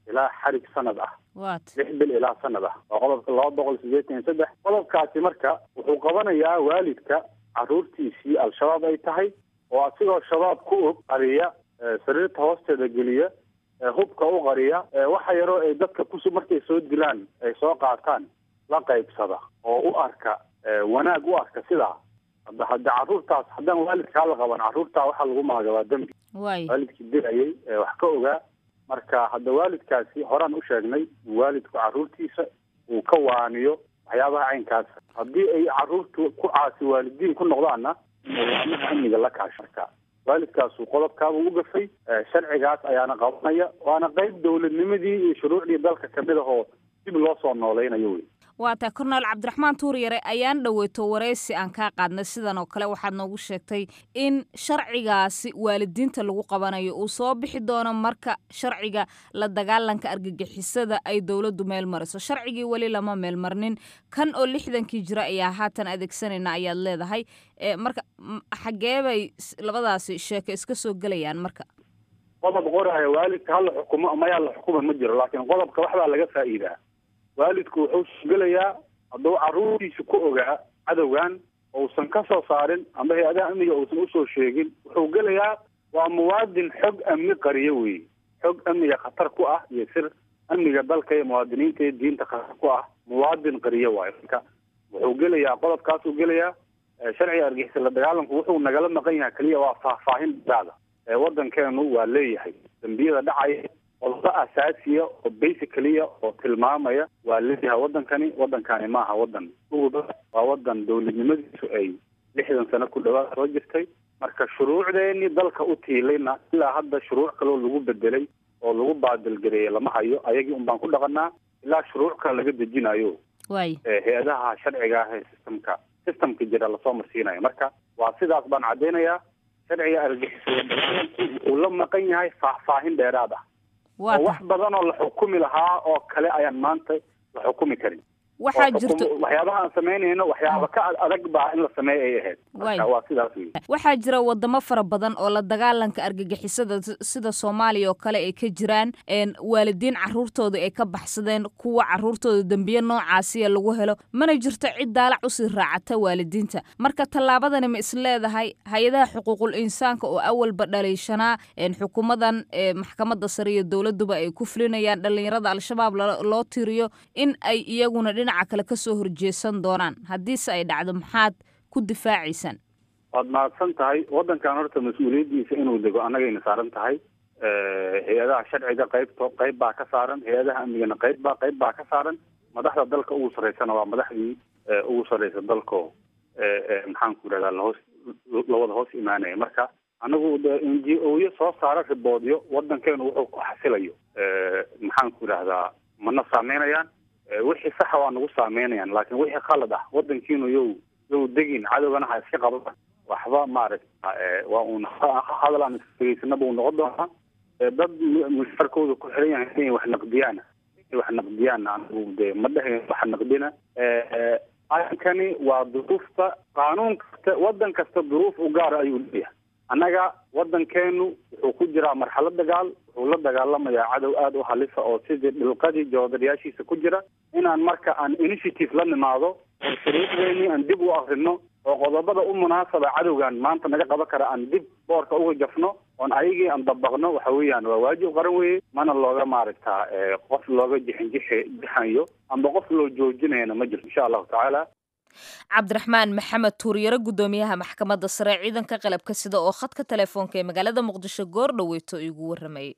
ilaa xarig sanad ah waat lix bil ilaa sanad ah waa qodobka laba boqol sideetan iyo saddex qodobkaasi marka wuxuu qabanayaa waalidka caruurtiisii al-shabaab ay tahay oo asigoo shabaab ku og qariya ee sariirta hoosteeda geliya ee hubka u qariya ee waxa yaroo ay dadka kus markay soo dilaan ay soo qaataan la qaybsada oo u arka ee wanaag u arka sidaa hadda hadda caruurtaas haddaan waalidkaa la qaban caruurtaa waxaa lagu maagabaa dembi waay waalidkii dilayay ee wax ka ogaa marka hadda waalidkaasi horaan u sheegnay in waalidku caruurtiisa uu ka waaniyo waxyaabaha caynkaas haddii ay caruurtu ku caasi waalidiin ku noqdaanna nidaamaha amniga la kaasha marka waalidkaasu qodobkaaba u gafay ee sharcigaas ayaana qabanaya waana qayb dowladnimadii iyo shuruucdii dalka kamid ah oo dib loo soo noolaynayo wey waa taa korneel cabdiraxmaan tuuryare ayaan dhoweyto waraysi aan kaa qaadnay sidan oo kale waxaad noogu sheegtay in sharcigaasi waalidiinta lagu qabanayo uu soo bixi doono marka sharciga la dagaalanka argagixisada ay dowladdu meel mariso sharcigii weli lama meel marnin kan oo lixdankii jira ayaa haatan adeegsanayna ayaad leedahay e, marka m- xagee bay s- labadaasi sheeko iska soo gelayaan marka qodob qoraya waalidka hala xukumo mayaa la xukuma ma jiro laakiin qodobka waxbaa laga faa'iidaa waalidku wuxuu gelayaa hadduu caruurtiisa ku ogaa cadowgan uusan ka soo saarin amba hay-adaha amniga uusan usoo sheegin wuxuu gelayaa waa muwaadin xog amni qariyo wey xog amniga khatar ku ah iyo sir amniga dalka iyo muwaadiniinta iyo diinta khatar ku ah muwaadin qariyo waayo marka wuxuu gelayaa qodobkaasuu gelayaa ee sharciga argixisa la dagaalanku wuxuu nagala maqan yahay keliya waa faahfaahin daada ee waddankeenu waa leeyahay dembiyada dhacaya qodobo asaasiya oo basicaliya oo tilmaamaya waa leeyahay waddankani waddankani maaha waddan uguba waa waddan dowladnimadiisu ay lixdan sano ku dhawaad soo jirtay marka shuruucdeenii dalka u tiilayna ilaa hadda shuruuc kaloo lagu bedelay oo lagu baadilgareeyey lama hayo ayagii un baan ku dhaqanaa ilaa shuruuc kale laga dejinayo waay ee hay-adaha sharciga ah ee systemka systemka jira lasoo marsiinayo marka waa sidaas baan caddaynayaa sharciga argixisada dagaalanku wuxuu la maqan yahay faahfaahin dheeraad ah waa oo ta wax badan oo la xukumi lahaa oo kale ayaan maanta la xukumi karin waxaa oo xukum- jirto waxyaabaha aan samaynayno waxyaaba ka ad- adag baa in la sameeya ay ahayd Waay. marka waa sidaas wey waxaa jira wadamo fara badan oo la dagaalanka argagixisada s- sida soomaaliya oo kale ay ka jiraan een waalidiin caruurtooda ay ka baxsadeen kuwa caruurtooda dembiye noocaasiya lagu helo mana jirto cid daalac usii raacata waalidiinta marka tallaabadani ma is leedahay hay-adaha xuquuqul insaanka oo awalba dhaliishanaa een xukuumadan ee maxkamadda sare iyo dowladuba ay ku fulinayaan dhallinyarada al-shabaab lo- loo tiriyo in ay iyaguna dhinaca kale kasoo horjeesan doonaan haddiise ay dhacdo maxaad ku difaacaysaan waad mahadsan tahay waddankan horta mas-uuliyaddiisa inuu dego annagayna saaran tahay hay-adaha sharciga qaybto qayb baa ka saaran hay-adaha amnigana qayb baa qayb baa ka saaran madaxda dalka ugu sarreysana waa madaxdii ee, ugu sarreysa dalko ee, ee, maxaan ku idhahdaa lahoos lawada hoos imaanaya marka anagu de n g o yo soo saara riboodyo waddankeenu wuxuu ku xasilayo ee, maxaan ku idhahdaa mana saameynayaan ee, wixii saxa waa nagu saameynayaan laakiin wixii khalad ah waddankiinu yow yow degin cadowgana ha iska qabaan waxba maaragta ee, waa uun hadal aan isfegeysanaba uu noqon doonaa ee, dad mu- musharkooda ku xiran yahay inay wax naqdiyaan inay wax naqdiyaan anigu de ma dhahayn wax naqdina ee, arrinkani waa duruufta qaanuun kasta waddan kasta duruuf u gaara ayuu leeyahay annaga waddankeenu wuxuu ku jiraa marxalad dagaal wuxuu la dagaalamayaa cadow aada u halisa oo sidii dhilqadii joodarayaashiisa ku jira inaan marka aan initiative la nimaado oo shuruucdeennii aan dib u akrino oo qodobada u munaasaba cadowgan maanta naga qaban kara aan dib boorka uga jafno oon ayagii aan dabaqno waxa weeyaan waa waajib qaran weeye mana looga maaragtaa ee, qof looga jixinjixi jixayo amba qof loo joojinayana ma jirto insha allahu tacaala cabdiraxmaan maxamed tuuryare guddoomiyaha maxkamadda sare ciidanka qalabka sida oo khadka telefoonka ee magaalada muqdisho goor dhoweyto igu waramayay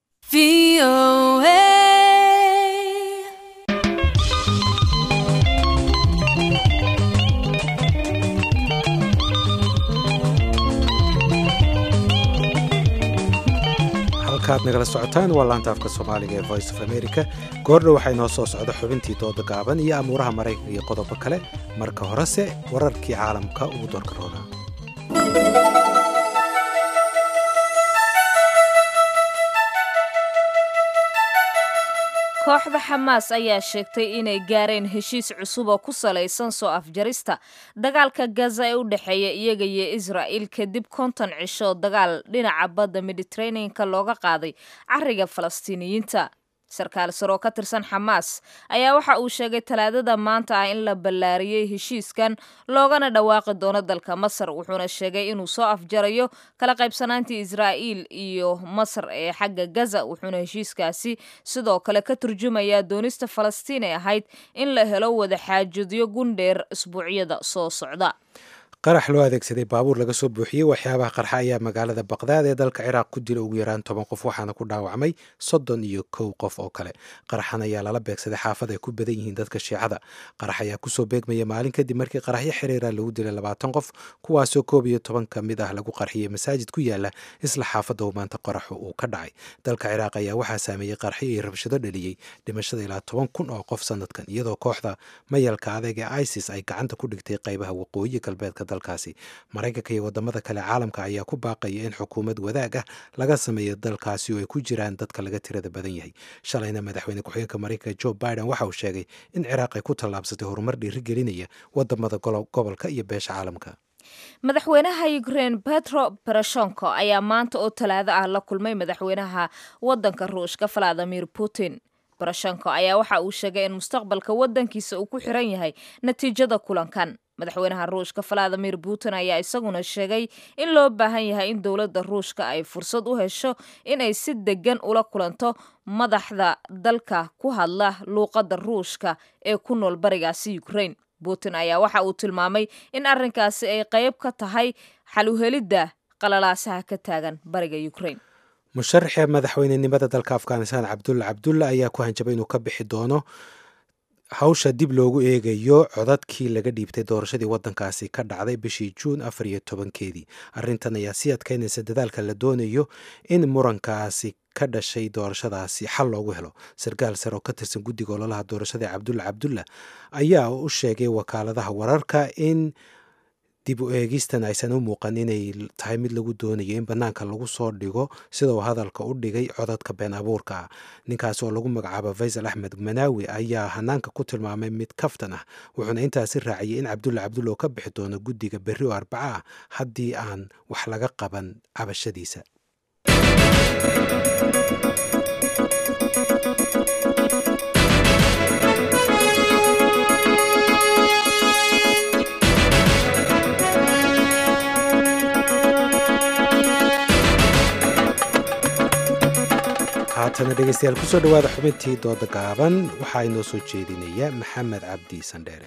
halkaad nagala socotaan waa laanta afka soomaaliga ee voice of america goordhow waxaa inoo soo socda xubintii dooda gaaban iyo amuuraha maraykanka iyo qodobo kale marka horese wararkii caalamka ugu doorka roonaa kooxda xamaas ayaa sheegtay inay gaareen heshiis cusub oo ku salaysan soo afjarista dagaalka gaza ee u dhexeeya iyaga iyo israa'il kadib konton cisho dagaal dhinaca badda mediteraneanka looga qaaday cariga falastiiniyiinta sarkaal sare oo ka tirsan xamaas ayaa waxa uu sheegay talaadada maanta ah in la ballaariyey heshiiskan loogana dhawaaqi doono dalka masar wuxuuna sheegay inuu soo afjarayo kala qaybsanaantii israa'iil iyo masar ee xagga gaza wuxuuna heshiiskaasi sidoo kale ka turjumayaa doonista falastiin ee ahayd in la helo wada xaajudyo gundheer isbuucyada soo socda qarax loo adeegsaday baabuur laga soo buuxiyey waxyaabaha qarxa ayaa magaalada baqdaad ee dalka ciraaq ku dila ugu yaraan toban qof waxaana ku dhaawacmay soddon iyo kow qof oo kale qaraxan ayaa lala beegsaday xaafad ay ku badan yihiin dadka shiicada qarax ayaa kusoo beegmaya maalin kadib markii qaraxyo xiriira lagu dilay labaatan qof kuwaasoo koob iyo toban ka mid ah lagu qarxiyey masaajid ku yaala isla xaafadda uu maanta qaraxu uu ka dhacay dalka ciraaq ayaa waxaa saameeyey qaraxyo iyo rabshado dhaliyey dhimashada ilaa toban kun oo qof sanadkan iyadoo kooxda mayalka adeeg ee isis ay gacanta ku dhigtay qaybaha waqooyi galbeedka dalkaasi maraykanka iyo wadamada kale caalamka ayaa ku baaqaya in xukuumad wadaag ah laga sameeyo dalkaasi oo ay ku jiraan dadka laga tirada badan yahay shalayna madaxweyne ku-xigeenka maraykanka jo biden waxa uu sheegay in ciraaq ay ku tallaabsatay horumar dhiirigelinaya wadamada gobolka iyo beesha caalamka madaxweynaha ukraine petro bereshonko ayaa maanta oo talaado ah la kulmay madaxweynaha wadanka ruushka valadimir putin bereshonko ayaa waxa uu sheegay in mustaqbalka wadankiisa uu ku xiran yahay natiijada kulankan madaxweynaha ruushka valadimir putin ayaa isaguna sheegay in loo baahan yahay in dowladda ruushka ay fursad u hesho inay si degan ula kulanto madaxda dalka ku hadla luuqadda ruushka ee ku nool barigaasi ukraine putin ayaa waxa uu tilmaamay in arrinkaasi ay qayb ka tahay xal uhelidda qalalaasaha ka taagan bariga ukraine musharaxa madaxweynenimada dalka afghanistan cabdulla cabdulla ayaa ku hanjabay inuu ka bixi doono hawsha dib loogu eegayo codadkii laga dhiibtay doorashadii wadankaasi ka dhacday bishii juun afar iyo tobankeedii arrintan ayaa sii adkaynaysa dadaalka la doonayo in murankaasi ka dhashay doorashadaasi xal loogu helo sarkaal sare oo ka tirsan guddiga ololaha doorashada cabdulla cabdulla ayaa u sheegay wakaaladaha wararka in dib u eegistan aysan u muuqan inay tahay mid lagu doonayo in bannaanka lagu soo dhigo sida uu hadalka u dhigay codadka been abuurka ah ninkaas oo lagu magacaabo faysal axmed manaawi ayaa hanaanka ku tilmaamay mid kaftan ah wuxuuna intaasi raaciyey in cabdulla cabdulla oo ka bixi doono guddiga berri oo arbaca ah haddii aan wax laga qaban cabashadiisa haatana dhegeystayaal kusoo dhowaada xubintii dooda gaaban waxaa inoo soo jeedinaya maxamed cabdi sandheere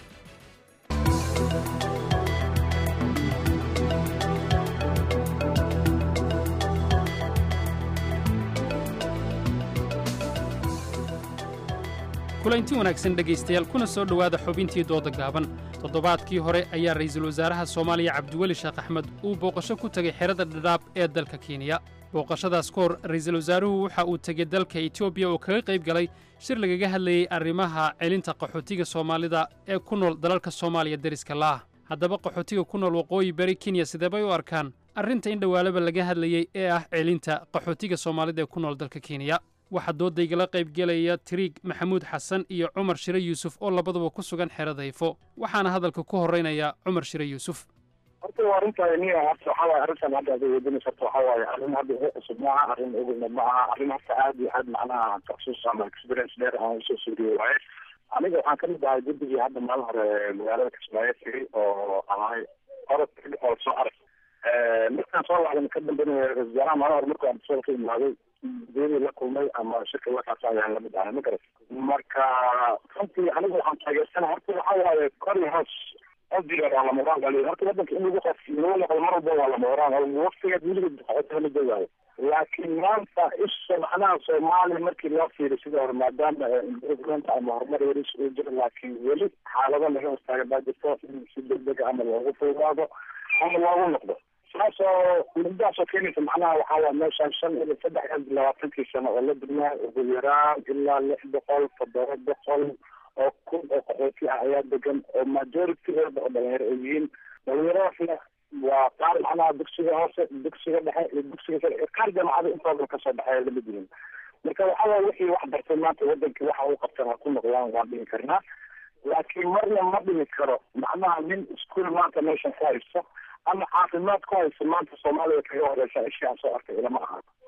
kulanti wanaagsan dhegaystayaal kuna soo dhowaada xubintii dooda gaaban toddobaadkii hore ayaa ra'iisul wasaaraha soomaaliya cabdiweli sheekh axmed uu booqasho ku tegay xerada dhadhaab ee dalka kenya booqashadaas ka hor ra'iisul wasaaruhu waxa uu tegey dalka etoobiya oo kaga qayb galay shir lagaga hadlayey arrimaha celinta qaxootiga soomaalida ee ku nool dalalka soomaaliya deriska la'ah haddaba qaxootiga ku nool waqooyi bari kenya sideebay u arkaan arrinta in dhowaalaba laga hadlayey ee ah celinta qaxootiga soomaalida ee ku nool dalka kenya waxaa doodaygala qaybgelaya tiriig maxamuud xasan iyo cumar shire yuusuf oo labaduba ku sugan xeradayfo waxaana hadalka ku horraynaya cumar shire yuusuf horta waa arrinta niya horta waxaa waaye arrintan hadda aday weydiinaysa horta waxaa waaye arrin hadda ugu cusub ma aha arrin ogolna ma aha arrin horta aad iyo aad macnaha taksus ama experience dheer aan usoo suuriye waaye aniga waxaan kamid ahay guddigii hadda maalin hore magaalada kismaayo tegay oo ahay orod oo soo arag markaan soo lacdan ka dambeynaya ra-isul wasaaraha maalin hore markaan soo ka imaaday diyadii la kulmay ama shirka wakaas ayaan lamid ahay ma garat marka runtii aniga waxaan taageersana horta waxaa waaye kor iyo hoos qodiga waa lama horaan baa horta wadanka in lagu qof lagu noqdo mar walba waa lama horaan waqtigeed weligeed qaxootiga ma joogayo laakiin maanta isha macnaha soomaaliya markii loo fiiriyo sidii hore maadaama improvement ama horumar yaris uu jiro laakiin weli xaalado laga hostaaga baa jirto in si degdega ama loogu fuudaado ama loogu noqdo saasoo muddaasoo keenaysa macnaha waxaa waa meeshaan shan iyo saddex iyo labaatankii sano oo la dugnaa ugu yaraan ilaa lix boqol toddoba boqol oo kun oo qaxooti ah ayaa degan oo majoritigooda oo dhalinyaro ay yihiin dhalinyaradaasna waa qaar macnaha dugsiga hoose dugsiga dhexe iyo dugsiga sare qaar jaamacada intooda kasoo dhexeeya lamid yihiin marka waxaa waay wixii wax bartay maanta wadankii waxa uu qabtan ha ku noqdaan waan dhigi karnaa laakiin marna ma dhimi karo macnaha nin iskuol maanta meeshan ku haysto ama caafimaad ku haysto maanta soomaaliya kaga horeysa ishii aan soo arkay ilama aha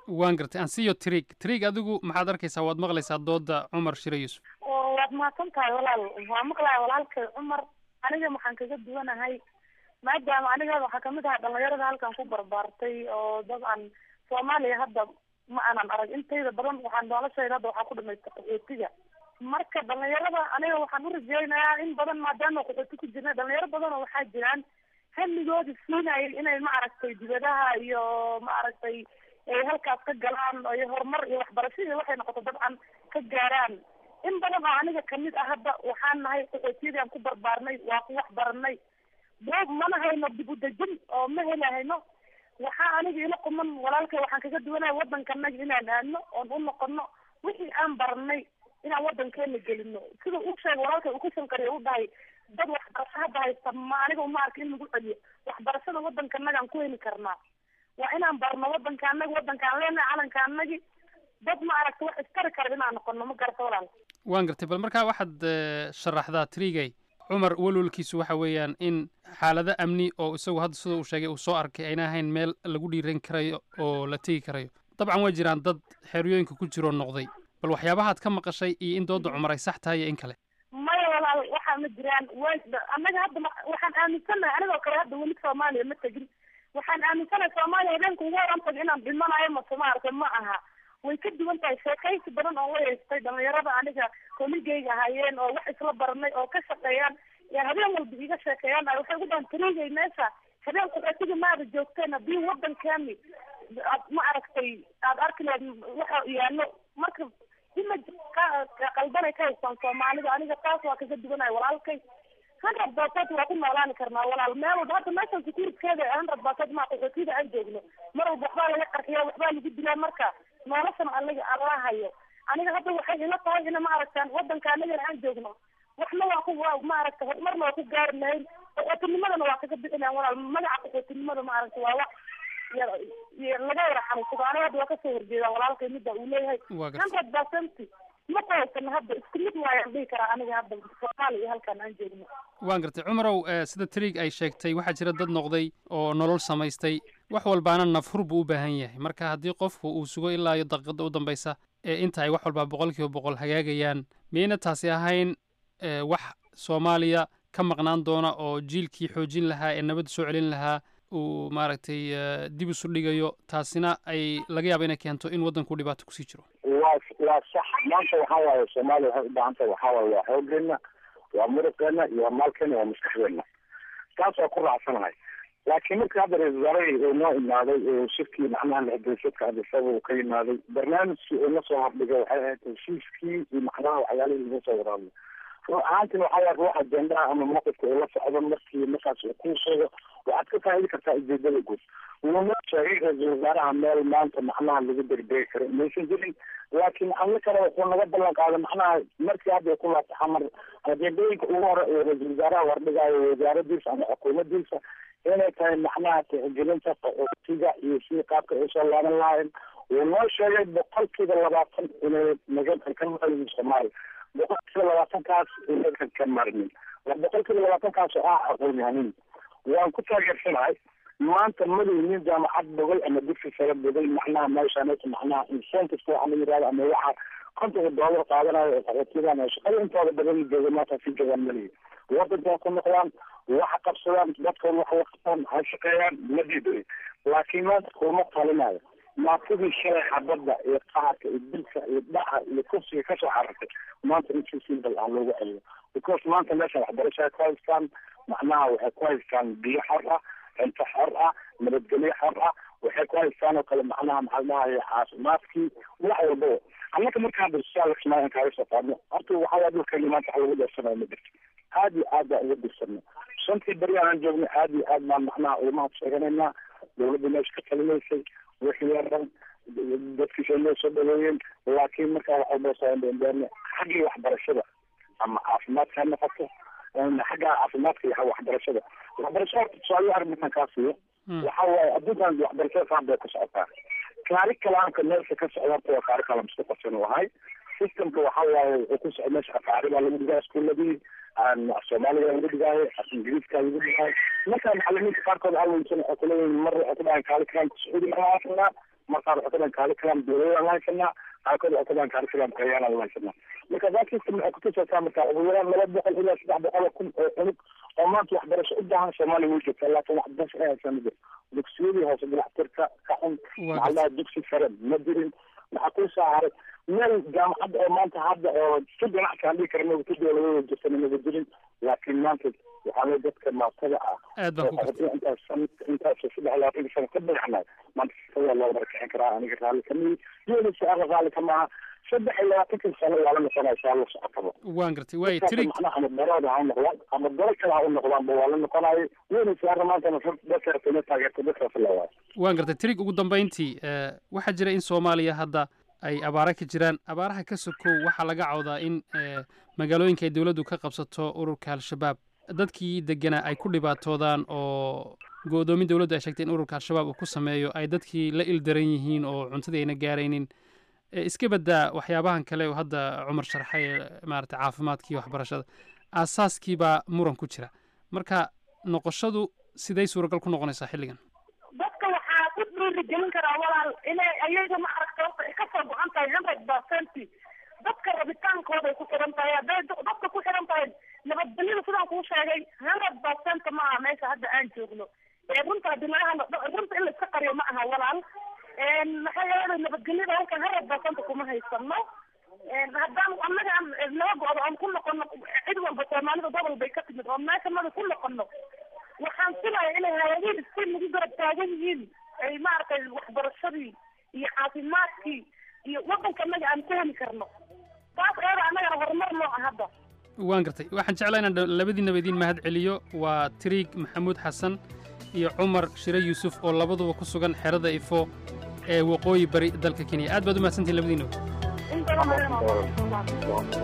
waan gartay ansiyo trig trig adigu maxaad arkaysaa waad maqlaysaa dooda cumar shire yuusuf waad mahadsan tahay walaal waa maqlaya walaalkay cumar aniga waxaan kaga duwanahay maadaama aniga waxaa kamid ahaa dhalinyarada halkan ku barbaartay oo dabcan soomaaliya hadda ma aanan arag intayda badan waxaan noloshayda hadda waxaa ku dhamaystay qaxootiga marka dhalinyarada aniga waxaan u rajeynayaa in badan maadaama qaxooti ku jirna dhalinyaro badan oo waxaa jiraan hamigoodi siinayay inay maaragtay dibadaha iyo maaragtay ay halkaas ka galaan iyo horumar iyo waxbarasho iyo waxay noqoto dabcan ka gaaraan in badan oo aniga kamid ah hadda waxaan nahay qaxootiyadii ku barbaarnay waa ku wax baranay boob mana hayno dib u dejin oo ma helahayno waxaa aniga ila quman walaalkay waxaan kaga duwanaya waddankanaga inaan aadno oon u noqono wixii aan baranay inaan waddankeena gelino sida uu sheegay walaalkay uu ka shanqariya u dhahay dad waxbarasho hadda haysta ma aniga uma arka in lagu celiyo waxbarashada waddankanagaan ku heli karnaa waa inaan barno waddanka anagi waddankaan leenahay calanka anagi dad ma aragta wax istari kara inaan noqono ma garata walaal waan gartay bal markaa waxaad sharaxdaa trigay cumar walwalkiisu waxa weeyaan in xaalado amni oo isagu hadda sida uu sheegay uu soo arkay ayna ahayn meel lagu dhiiran karayo oo la tegi karayo dabcan way jiraan dad xeryooyinka ku jiroo noqday bal waxyaabahaad ka maqashay iyo in dooda cumar ay sax tahay iyo in kale maya walaal waxaa ma jiraan way annaga hadda waxaan aaminsanahay anigoo kale hadda weli soomaaliya ma tegin waxaan aaminsanahay soomaaliya habeenka ugu horan taga inaan dhimanayo mase maaragta ma aha way ka duwan tahay sheekaysi badan oo wayeystay dhalinyarada aniga koligeyga ahaayeen oo wax isla baranay oo ka shaqeeyaan yaa habeen walba iga sheekeeyaan waxay ugu dhahan tarigay meesha habeen qaxootiga maada joogteen haddii waddankeeni aad ma aragtay aad arki lahayd waxa yaalo marka imaj ka qaldanay ka haystaan soomaalida aniga taas waa kaga duwanaya walaalkay hundred percent waa ku noolaani karnaa walaal meel walba hadda meeshan securitykeeda hundred percent maa qaxootiyada aan joogno mar walba waxbaa laga qarxiya waxbaa lagu dilaa marka noloshan aniga ala hayo aniga hadda waxay ila tahay ina maaragtaan waddanka anagana aan joogno waxna waa ku waa maaragta horumarna waa ku gaari lahayn qaxootinimadana waa kaga bixi lahayn walaal magaca qaxootinimada maaragta waa wax laga wada xanuunsado aniga hadda waa kasoo horjeedaa walaalkay midda uu leeyahay hundred percent ma ku haysano hadda isku mid waayaan dhihi karaa aniga hadda soomaaliya iyo halkan aan joogno waan gartay cumarow sida trig ay sheegtay waxaa jira dad noqday oo nolol samaystay wax walbaana nafhur buu u baahan yahay marka haddii qofku uu sugo ilaa iyo daqiiqada u dambaysa ee inta ay wax walbaa boqol kiiba boqol hagaagayaan miyayna taasi ahayn wax soomaaliya ka maqnaan doona oo jiilkii xoojin lahaa ee nabadda soo celin lahaa uu maaragtay dib isu dhigayo taasina ay laga yaaba inay keento in waddanku dhibaato kusii jiro waa waa sax maanta waxaa waaye soomaaliya waxay u baahan tahay waxaa waaye waa xooggeena waa muruqeena iyo waa maalkeena waa maskaxdeena taas waa ku raacsanahay laakiin marka hadda ra-isul wasaarahii uu noo imaaday oo shirkii macnaha lixgeesadka adisaba uu ka yimaaday barnaamijkii uu na soo hordhigay waxay ahayd heshiiskii iyo macnaha waxyaalihii laga soo waraabay run ahaantina waxaa waaye ruux ajendaha ama mowqifka uu la socdo markii markaas uu kuu sheego waxaad ka faa'idi kartaa ujeedada guud wuu noo sheegay ra-iisul wasaaraha meel maanta macnaha lagu degdegi karo maysan jirin laakiin alla kale wuxuu naga ballan qaaday macnaha markii hadda ku laabta xamar ajeendooyinka ugu hore ee ra-iisul wasaaraha wardhigaayo wasaaradiisa ama xukuumadiisa inay tahay macnaha tixgelinta qaxootiga iyo sidii qaabka ay usoo laaban lahayn wuu noo sheegay boqolkiiba labaatan inay naga ka maqliyin soomaaliya boqolkiiba labaatankaas inagan ka marmin boqolkiiba labaatankaas oo ah aqoon-yahanin waan ku taageersanahay maanta madow nin jaamacad bogay ama dugsi sare bogay macnaha meeshaaneta macnaha incentiveka waxa la yidhahda ama waxa kontonka doolar qaadanayo ee qaxootiyadan oo shaqada intooda badan jooga maanta si joogaan malihi wadanka ku noqdaan waxa qabsadaan dadkooda wax la qabtaan ha shaqeeyaan ma diiday laakiin maanta kuma talinayo maatadii shalay xabadda iyo qaharka iyo dilka iyo dhaca iyo kursiga kasoo xarartay maanta in si simple ah loogu celiyo because maanta meeshan waxbarasho ay ku haystaan macnaha waxay ku haystaan biyo xor ah cunto xor ah nabadgelyo xor ah waxay ku haystaan oo kale macnaha maxaa dhahay caafimaadkii wax walbaba annaka markaan dalsaalsmaa kaaga soo qaadno horta waxaa waa dhulkeeni maanta wax lagu deersanayo ma jirto aad iyo aad baan uga dirsanay shantii beri aanan joogna aad iyo aad baan macnaha ulamaha sheeganaynaa dawladda meesha ka talinaysay wixii yaran dadkiisa noo soo dhaweeyeen laakiin markaa wax walba soo indhendheerne xaggii waxbarashada ama caafimaadka ha noqoto xagga caafimaadka iyo waxbarashada waxbarashada horta tusaale arrintan kaa siiyo waxa waaye adduunkan waxbarashada saan bay ku socotaa kaari kalaamka meesha ka socda horta waa kaari kalaam isku qarsan u ahay systemka waxa waaye wuxuu ku socda meesha afaari baa lagu dhigaa iskuuladii soomaaliga lagu dhigaayo ingiriiska lagu dhigaayo marka macalimiinta qaarkood alweysan waxay kuleeyihin mar waxay ku dhahaan kaali kalaamka sacuudi ma aafnaa markaad waxay ku dhahan curriculum dowladaan haysanaa qaarkood waxay ku dhahan curriculum qayaanaan haysanaa marka that system waxay kutusaysaa marka ugu yaraan laba boqol ilaa saddex boqol oo kun oo cunug oo maanta waxbarasho u baahan soomaaliya way joogtaa laakiin waxbarasho ay haysaa ma jiro dugsiyadii hoose dalaxtirka ka xun maxaa lahaa dugsi sare ma jirin waxaa ku soo haray meel jaamacadda oo maanta hadda oo si ganacsi aan dhihi karna si dowladada jirtana maba jirin laakiin maanta waxaa loo dadka maatada ah aad baan ku gartay intaas intaas saddex labaatan sano ka dhagaxnay maanta sifadaa loo barakicin karaa aniga raalli kamiyi iyona su-aala raalli ka maaha saddex iyo labaatankan sano waa la noqonaysaa la socotaba waan gartay waay tirig macnaha ama darooda ha u noqdaan ama daro kale ha u noqdaanba waa la noqonayo iyona su-aala maantana dadka ma taageerta dadkaas la waayo waan gartay tirig ugu dambayntii eh, waxaa jira in soomaaliya hadda ay abaara ka jiraan abaaraha ka sokow waxaa laga cawdaa in eh, magaalooyinka ay dowladdu ka qabsato ururka al-shabaab dadkii deganaa ay ku dhibaatoodaan oo go-doomin dowladdu ay sheegtay in ururka al-shabaab uu ku sameeyo ay dadkii la ildaran yihiin oo cuntadii ayna gaaraynin Eh, iska baddaa waxyaabahan kale oo hadda cumar sharxay ee maarata caafimaadka iyo waxbarashada aasaaskii baa muran ku jira marka noqoshadu siday suuragal ku noqonaysaa xilligan dadka waxaa ku dhiirigelin karaa walaal inay ayaga ma aragta horta ay kasoo go-an tahay hundred percent dadka rabitaankooday ku xiran tahay hadday da- dadka ku xiran tahay nabadgelyada sidaan kuu sheegay hundred percent ma aha meesha hadda aan joogno ee runta hadii laga hadlo dha- runta in la iska qariyo ma aha walaal maxaa yeelay nabadgelyada halkan hundred percent kuma haysano haddaan annaga aan naga go-do aan ku noqono cid walba soomaalida gobol bay ka timid oo meesha mada ku noqono waxaan filaya inay hay-adihi si nagu garab taagan yihiin ay maaragtay waxbarashadii iyo caafimaadkii iyo wadanka annaga aan ku heli karno taas eeda annagana horumar noo ah hadda waan gartay waxaan jeclaa inaan dha- labadiinaba idiin mahad celiyo waa tiriig maxamuud xasan iyo cumar shire yuusuf oo labaduba ku sugan xerada ifo ee waqooyi bari dalka kenya aad baad u mahadsantihin labadiinaba in badan ayana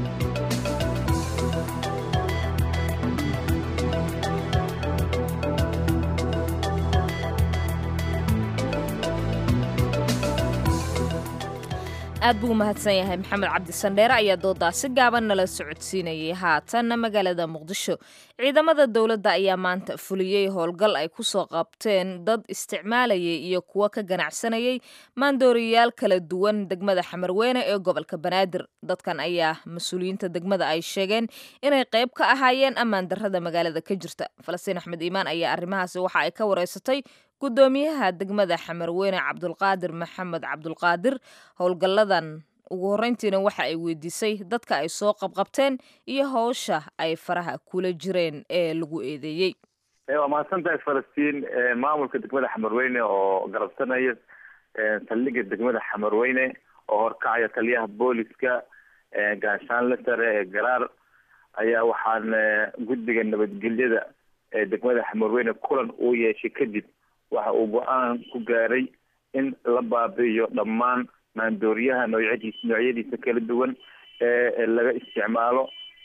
aad buu u mahadsan yahay maxamed cabdi sandheere ayaa doodaasi gaaban nala socodsiinayay haatanna magaalada muqdisho ciidamada dowladda ayaa maanta fuliyey howlgal ay ku soo qabteen dad isticmaalayay iyo kuwo ka ganacsanayay maandooriyayaal kala duwan degmada xamarweyne ee gobolka banaadir dadkan ayaa mas-uuliyiinta degmada ay sheegeen inay qayb ka ahaayeen ammaan darrada magaalada ka jirta falastiin axmed iimaan ayaa arrimahaasi waxa ay ka wareysatay gudoomiyaha degmada xamarweyne cabdulqaadir maxamed cabdulqaadir howlgalladan ugu horreyntiina waxa ay weydiisay dadka ay soo qabqabteen iyo howsha ay faraha kula jireen ee lagu eedeeyey waa mahadsantahay falastiin maamulka degmada xamarweyne oo garabsanaya saldhigga degmada xamarweyne oo horkacaya taliyaha booliska gaashaanle sare ee garaar ayaa waxaan guddiga nabadgelyada ee degmada xamarweyne kulan uu yeeshay kadib waxa uu go-aan ku gaaray in la baabi'iyo dhammaan maandooriyaha noocyadiis noocyadiisa kala duwan ee laga isticmaalo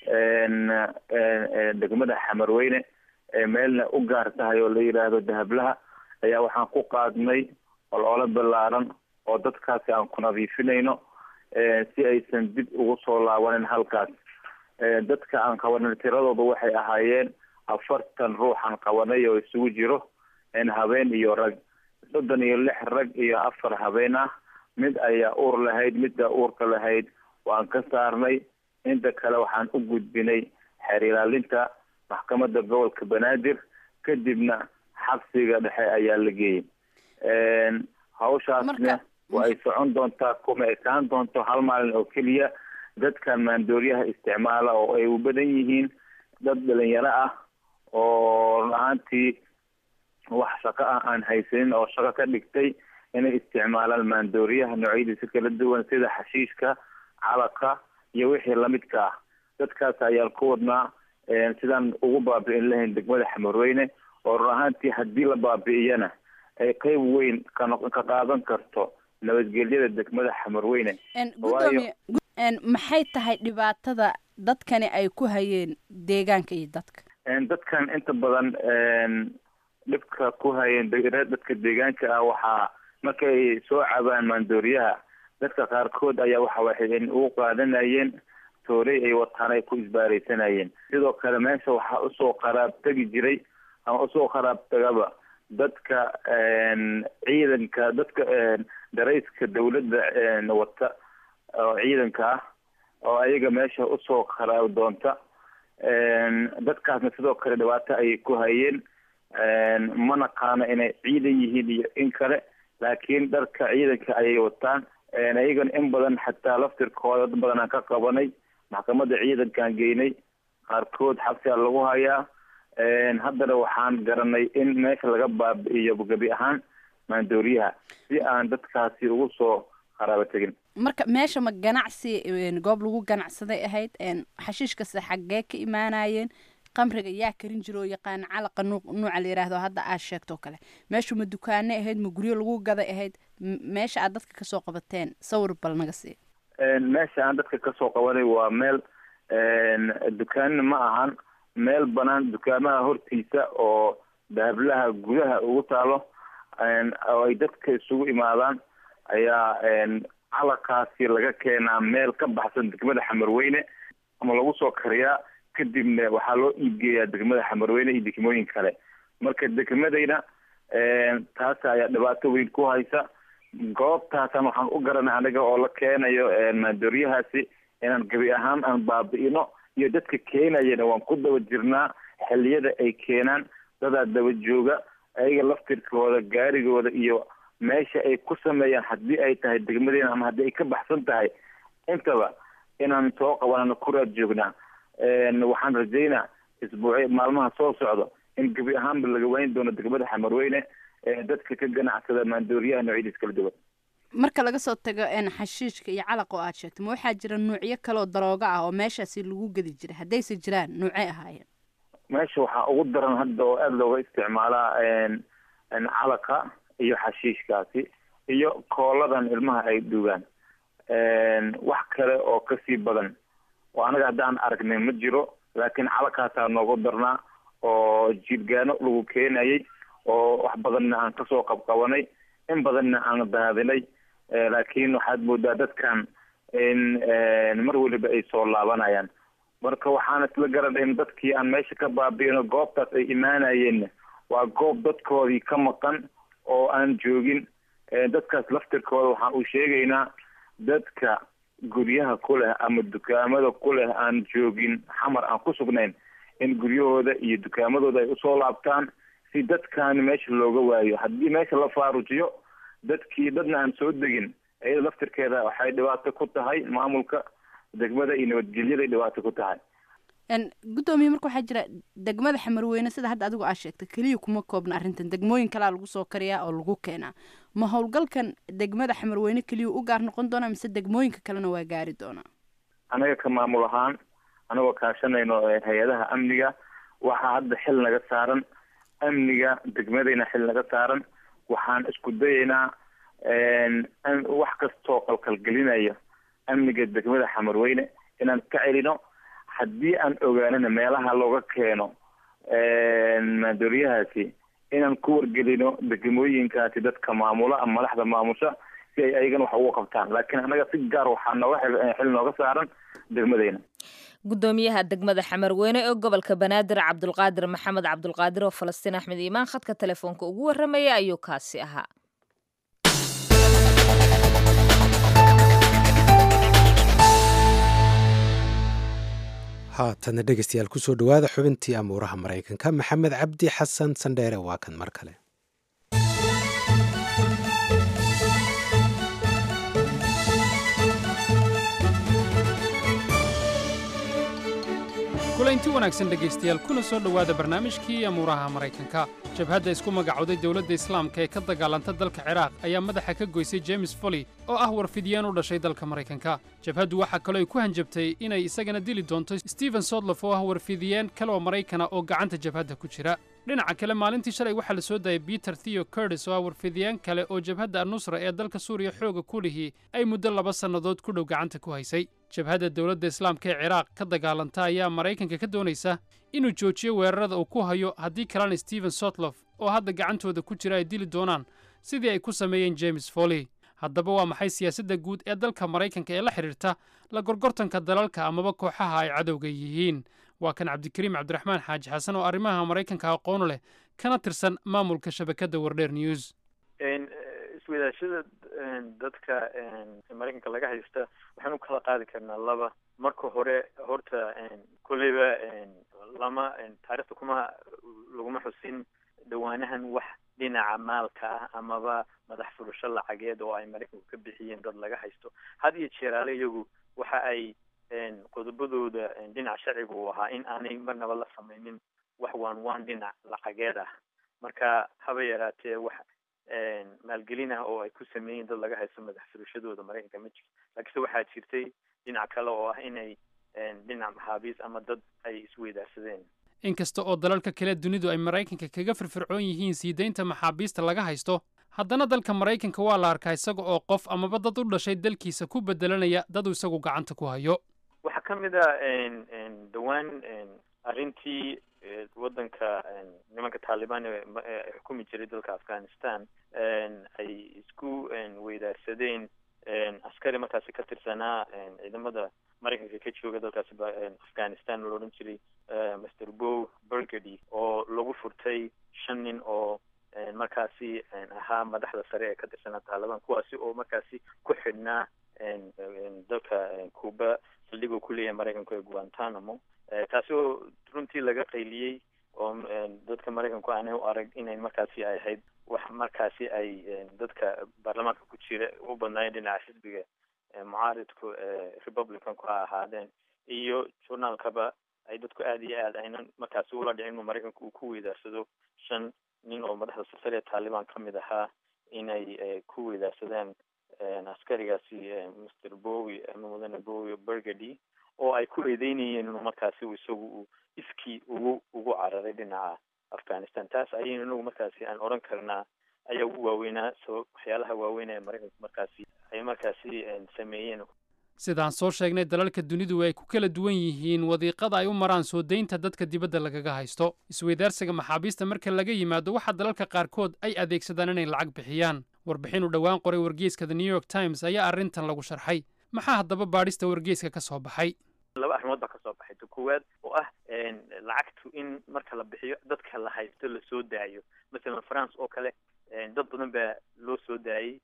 degmada xamarweyne ee meelna u gaar tahay oo la yidhaahdo dahablaha ayaa waxaan ku qaadnay olole ballaaran oo dadkaasi aan ku nadiifinayno si aysan dib ugu soo laabanin halkaas dadka aan qabanay tiradooda waxay ahaayeen afartan ruuxaan qabanay oo isugu jiro habeen iyo rag soddon iyo lix rag iyo afar habeen ah mid ayaa uur lahayd midda uurka lahayd waan ka saarnay inta kale waxaan u gudbinay xeer ilaalinta maxkamadda gobolka banaadir kadibna xabsiga dhexe ayaa la geeyey hawshaasna waa ay socon doontaa kuma ekaan doonto hal maalin oo keliya dadkan maandooriyaha isticmaala oo ay u badan yihiin dad dhalinyaro ah oo run ahaantii wax shaqo ah aan haysanin oo shaqo ka dhigtay inay isticmaalaan maandooriyaha noocyadiisa kala duwan sida xashiishka calaqa iyo wixii lamidka ah dadkaas ayaan ku wadnaa sidaan ugu baabi'in lahayn degmada xamarweyne oo run ahaantii haddii la baabi'iyana ay qeyb weyn ka noq ka qaadan karto nabadgelyada degmada xamarweyne gudoomiye maxay tahay dhibaatada dadkani ay ku hayeen deegaanka iyo dadka dadkan inta badan dhibka ku hayeen dadka deegaanka ah waxaa markay soo cabaan maandooriyaha dadka qaarkood ayaa waxa waxay u qaadanayeen toorey ay wataan ay ku isbaaraysanayeen sidoo kale meesha waxaa usoo qaraab tegi jiray ama usoo qaraab tagaba dadka ciidanka dadka darayska dawladda wata oo ciidanka ah oo ayaga meesha usoo qaraab doonta dadkaasna sidoo kale dhibaato ayay ku hayeen ma naqaano inay ciidan yihiin iyo in kale laakiin dharka ciidanka ayay wataan ayagana in badan xataa laftirkooda dad badan aan ka qabanay maxkamadda ciidankaan geynay qaarkood xabsigaa lagu hayaa haddana waxaan garanay in meesha laga baabi'iyo gebi ahaan maandooriyaha si aan dadkaasi ugu soo qaraabo tegin marka meesha ma ganacsi goob lagu ganacsaday ahayd xashiishkase xaggee ka imaanayeen qamriga yaa karin jiro oo yaqaana calaqa nuuca la yidhaahdo hadda aad sheegtoo kale meeshu ma dukaane ahayd ma guryo lagu gaday ahayd meesha aad dadka kasoo qabateen sawir bal naga sii meesha aan dadka kasoo qabanay waa meel dukaanna ma ahan meel banaan dukaamaha hortiisa oo dahablaha gudaha ugu taalo oo ay dadka isugu imaadaan ayaa calaqaasi laga keenaa meel ka baxsan degmada xamarweyne ama lagu soo kariyaa kadibna waxaa loo iibgeeyaa degmada xamarweyne iyo degmooyin kale marka degmadayna taas ayaa dhibaato weyn ku haysa goobtaasan waxaan u garanay aniga oo la keenayo maandooriyahaasi inaan gebi ahaan aan baabi'ino iyo dadka keenayana waan ku daba jirnaa xilliyada ay keenaan dadaa daba jooga ayaga laftirkooda gaarigooda iyo meesha ay ku sameeyaan haddii ay tahay degmadeena ama haddii ay ka baxsan tahay intaba inaan soo qabanano kuraad joognaa waxaan rajaynaa isbuuci maalmaha soo socdo in gebi ahaanba laga waayn doono degmada xamarweyne ee dadka ka ganacsada maandooriyaha noocyadiis kala duwan marka laga soo tago xashiishka iyo calaqa oo aad sheegto ma waxaa jira nuucyo kaleoo darooga ah oo meeshaasi lagu gedi jiray haddayse jiraan nuucay ahaayeen meesha waxaa ugu daran hadda oo aada looga isticmaalaa calaqa iyo xashiishkaasi iyo kooladan ilmaha ay dhugaan wax kale oo kasii badan oo anaga haddaan aragnay ma jiro laakiin calakaasaa noogu darnaa oo jiirgaano lagu keenayay oo wax badanna aan kasoo qabqabanay in badanna aan daadinay laakiin waxaad moodaa dadkan in mar weliba ay soo laabanayaan marka waxaan isla garanay in dadkii aan meesha ka baabi'ino goobtaas ay imaanayeenna waa goob dadkoodii ka maqan oo aan joogin dadkaas laftirkooda waxaan u sheegaynaa dadka guryaha ku leh ama dukaamada ku leh aan joogin xamar aan ku sugnayn in guryahooda iyo dukaamadooda ay usoo laabtaan si dadkaani meesha looga waayo haddii meesha la faarujiyo dadkii dadna aan soo degin iyada laftirkeeda waxay dhibaato ku tahay maamulka degmada iyo nabadgelyaday dhibaato ku tahay guddoomiye marka waxaa jira degmada xamarweyne sida hadda adigu aad sheegtay keliya kuma koobna arrintan degmooyin kalea lagu soo kariyaa oo lagu keenaa ma howlgalkan degmada xamarweyne keliya u gaar noqon doonaa mise degmooyinka kalena waa gaari doonaa anaga ka maamul ahaan anagoo kaashanayno hay-adaha amniga waxaa hadda xil naga saaran amniga degmadayna xil naga saaran waxaan isku dayaynaa wax kastoo qalqalgelinaya amniga degmada xamarweyne inaan ka celino haddii aan ogaanana meelaha looga keeno maandooriyahaasi inaan ku wargelino degmooyinkaasi dadka maamula ama madaxda maamusha si ay ayagana wax uga qabtaan laakiin annaga si gaar waxaa nooga xil nooga saaran degmadeyna gudoomiyaha degmada xamarweyne ee gobolka banaadir cabdulqaadir maxamed cabdulqaadir oo falastiin axmed iimaan khadka telefoonka ugu warramaya ayuu kaasi ahaa haatana dhegeystayaal kusoo dhowaada xubintii amuuraha maraykanka maxamed cabdi xasan sandheere waa kan mar kale kulaynti wanaagsan dhegaystayaal kuna soo dhowaada barnaamijkii amuuraha maraykanka jabhadda isku magacowday dowladda islaamka ee ka dagaalanta dalka ciraaq ayaa madaxa ka goysay james foley oo ah warfidiyeen u dhashay dalka maraykanka jabhaddu waxaa kaloo ay ku hanjabtay inay isagana dili doonto stephen sodlof oo ah warfidiyeen kale oo maraykana oo gacanta jabhadda ku jira dhinaca kale maalintii shalay waxaa la soo daayay peter theo curtis oo ah warfidiyeen kale oo jabhadda anusra ee dalka suuriya xooga ku lihii ay muddo laba sannadood ku dhow gacanta ku haysay jabhadda dowladda islaamka ee ciraaq ka dagaalanta ayaa maraykanka ka doonaysa inuu joojiyo weerarada uu ku hayo haddii kalena stephen sotlof oo hadda gacantooda ku jira ay dili doonaan sidii ay ku sameeyeen james foley haddaba waa maxay siyaasadda guud ee dalka maraykanka ee la xidhiirta la gorgortanka dalalka amaba kooxaha ay cadowga yihiin waa kan cabdikariim cabdiraxmaan xaaji xasan oo arrimaha maraykanka aqoonu leh kana tirsan maamulka shabakadda wardheer news iswadaashada dadka maraykanka laga haysta waxaan u kala qaadi karnaa laba marka hore horta kolleyba lama taarikhda kuma laguma xusin dhawaanahan wax dhinaca maalka ah amaba madax furasho lacageed oo ay maraykanku ka bixiyeen dad laga haysto had iyo jeeraale iyagu waxa ay qodobadooda dhinaca sharciga uu ahaa in aanay marnaba la samaynin wax waan waan dhinac lacageed ah marka haba yaraatee wax maalgelin ah oo ay ku sameeyeen dad laga haysto madax furashadooda maraykanka ma jirto laakiinse waxaa jirtay dhinac kale oo ah inay dhinac maxaabiis ama dad ay isweydaarsadeen inkasta oo dalalka kale dunidu ay maraykanka kaga firfircoon yihiin sii daynta maxaabiista laga haysto haddana dalka maraykanka waa la arkaa isaga oo qof amaba dad u dhashay dalkiisa ku bedelanaya dad uu isagu gacanta ku hayo waxaa ka mid a dhowaan arrintii waddanka nimanka taalibaan ee xukumi jiray dalka afghanistan ay isku weydaarsadeen askari markaasi ka tirsanaa ciidamada maraykanka ka jooga dalkaasi afghanistan oo la odhan jiray master bow burgady oo lagu furtay shan nin oo markaasi ahaa madaxda sare ee ka tirsanaa taalibaan kuwaasi oo markaasi ku xidhnaa dalka cuba saldhigoo ku leeyahay maraykanku ee guantanamo taasi oo runtii laga qayliyey oo dadka maraykanku aanay u arag inay markaasi ay ahayd wax markaasi ay dadka baarlamaanka ku jira u badnaayeen dhinaca xisbiga mucaaridku republicanku ha ahaadeen iyo journaalkaba ay dadku aada iyo aad aynan markaasi ula dhicin inuu maraykanku uu ku weydaarsado shan nin oo madaxda sasare ee taalibaan ka mid ahaa inay ku weydaarsadeen askarigaasi master bowi ama mudane bowi burgady oo ay ku eedeynayeen inuu markaasi isagu uu iskii ugu ugu cararay dhinaca afghanistan taas ayaynu inagu markaasi aan odhan karnaa ayaa ugu waaweynaa sabab waxyaalaha waaweyn ee maraykanku markaasi ay markaasi sameeyeen sidaan soo sheegnay dalalka dunidu ay ku kala duwan yihiin wadiiqada ay u maraan soo daynta dadka dibadda lagaga haysto isweydaarsiga maxaabiista marka laga yimaado waxaa dalalka qaarkood ay adeegsadaan inay lacag bixiyaan warbixin uu dhowaan qoray wargeyska the new york times ayaa arrintan lagu sharxay maxaa haddaba baadhista wargeyska ka soo baxay laba arrimood baa kasoo baxay ta koowaad oo ah lacagtu in marka la bixiyo dadka la haysto lasoo daayo masalan france oo kale dad badan baa loo soo daayey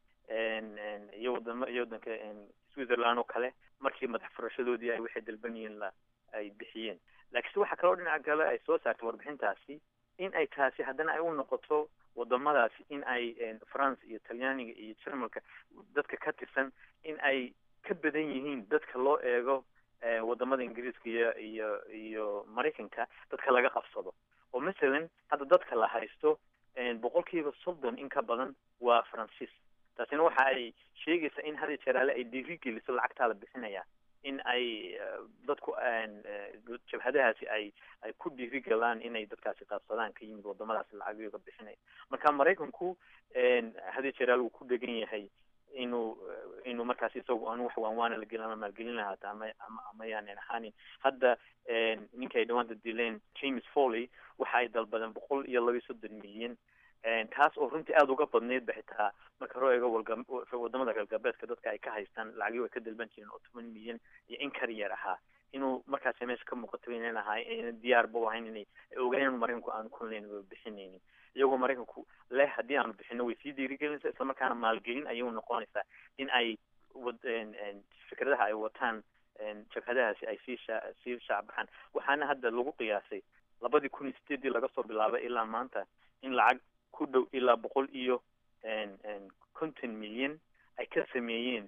iyo wadamo iyo waddanka switzerland oo kale markii madax furashadoodii ay waxay dalban yihiin la ay bixiyeen laakiinse waxaa kaloo dhinaca kale ay soo saartay warbixintaasi in ay taasi haddana ay u noqoto wadamadaasi in ay france iyo talyaaniga iyo jermalka dadka ka tirsan in ay ka badan yihiin dadka loo eego wadamada ingiriiska iyo iyo iyo maraykanka dadka laga qabsado oo masalan hadda dadka la haysto boqolkiiba soddon in ka badan waa francis taasina waxa ay sheegaysaa in hada jeraale ay dhiirigeliso lacagtaa la bixinaya in ay dadku jabhadahaasi ay ay ku dhiirigalaan inay dadkaasi qaabsadaan ka yimid wadamadaasi lacagyoga bixinaya marka maraykanku hada jeraal wuu ku dhegan yahay inuu inuu markaasi isagu aan wax waanwaana la gelin ama maalgelin lahaata ama ama ama yaanan ahaanin hadda ninka ay dhawaanta dileen james foley waxa ay dalbadeen boqol iyo laba iyo soddon milyan taas oo runtii aada uga badnayd ba xitaa marka loo eego wadamada galgabeedka dadka ay ka haystaan lacagyo ay ka dalban jireen oo toban milyan iyo in kar yar ahaa inuu markaasi meesha ka muuqato inan ahay ayna diyaarba u ahayn inay ogaayeen maraykanku aanu kunleyn ba bixinaynin iyagoo maraykanku leh haddii aanu bixino way sii dhiirigelinaysaa islamarkaana maalgelin ayay noqonaysaa in ay fikradaha ay wataan jabhadahaasi ay sii sha sii shaacbaxaan waxaana hadda lagu qiyaasay labadii kun iyo sideedii laga soo bilaabay ilaa maanta in lacag ku dhow ilaa boqol iyo konton milyan ay ka sameeyeen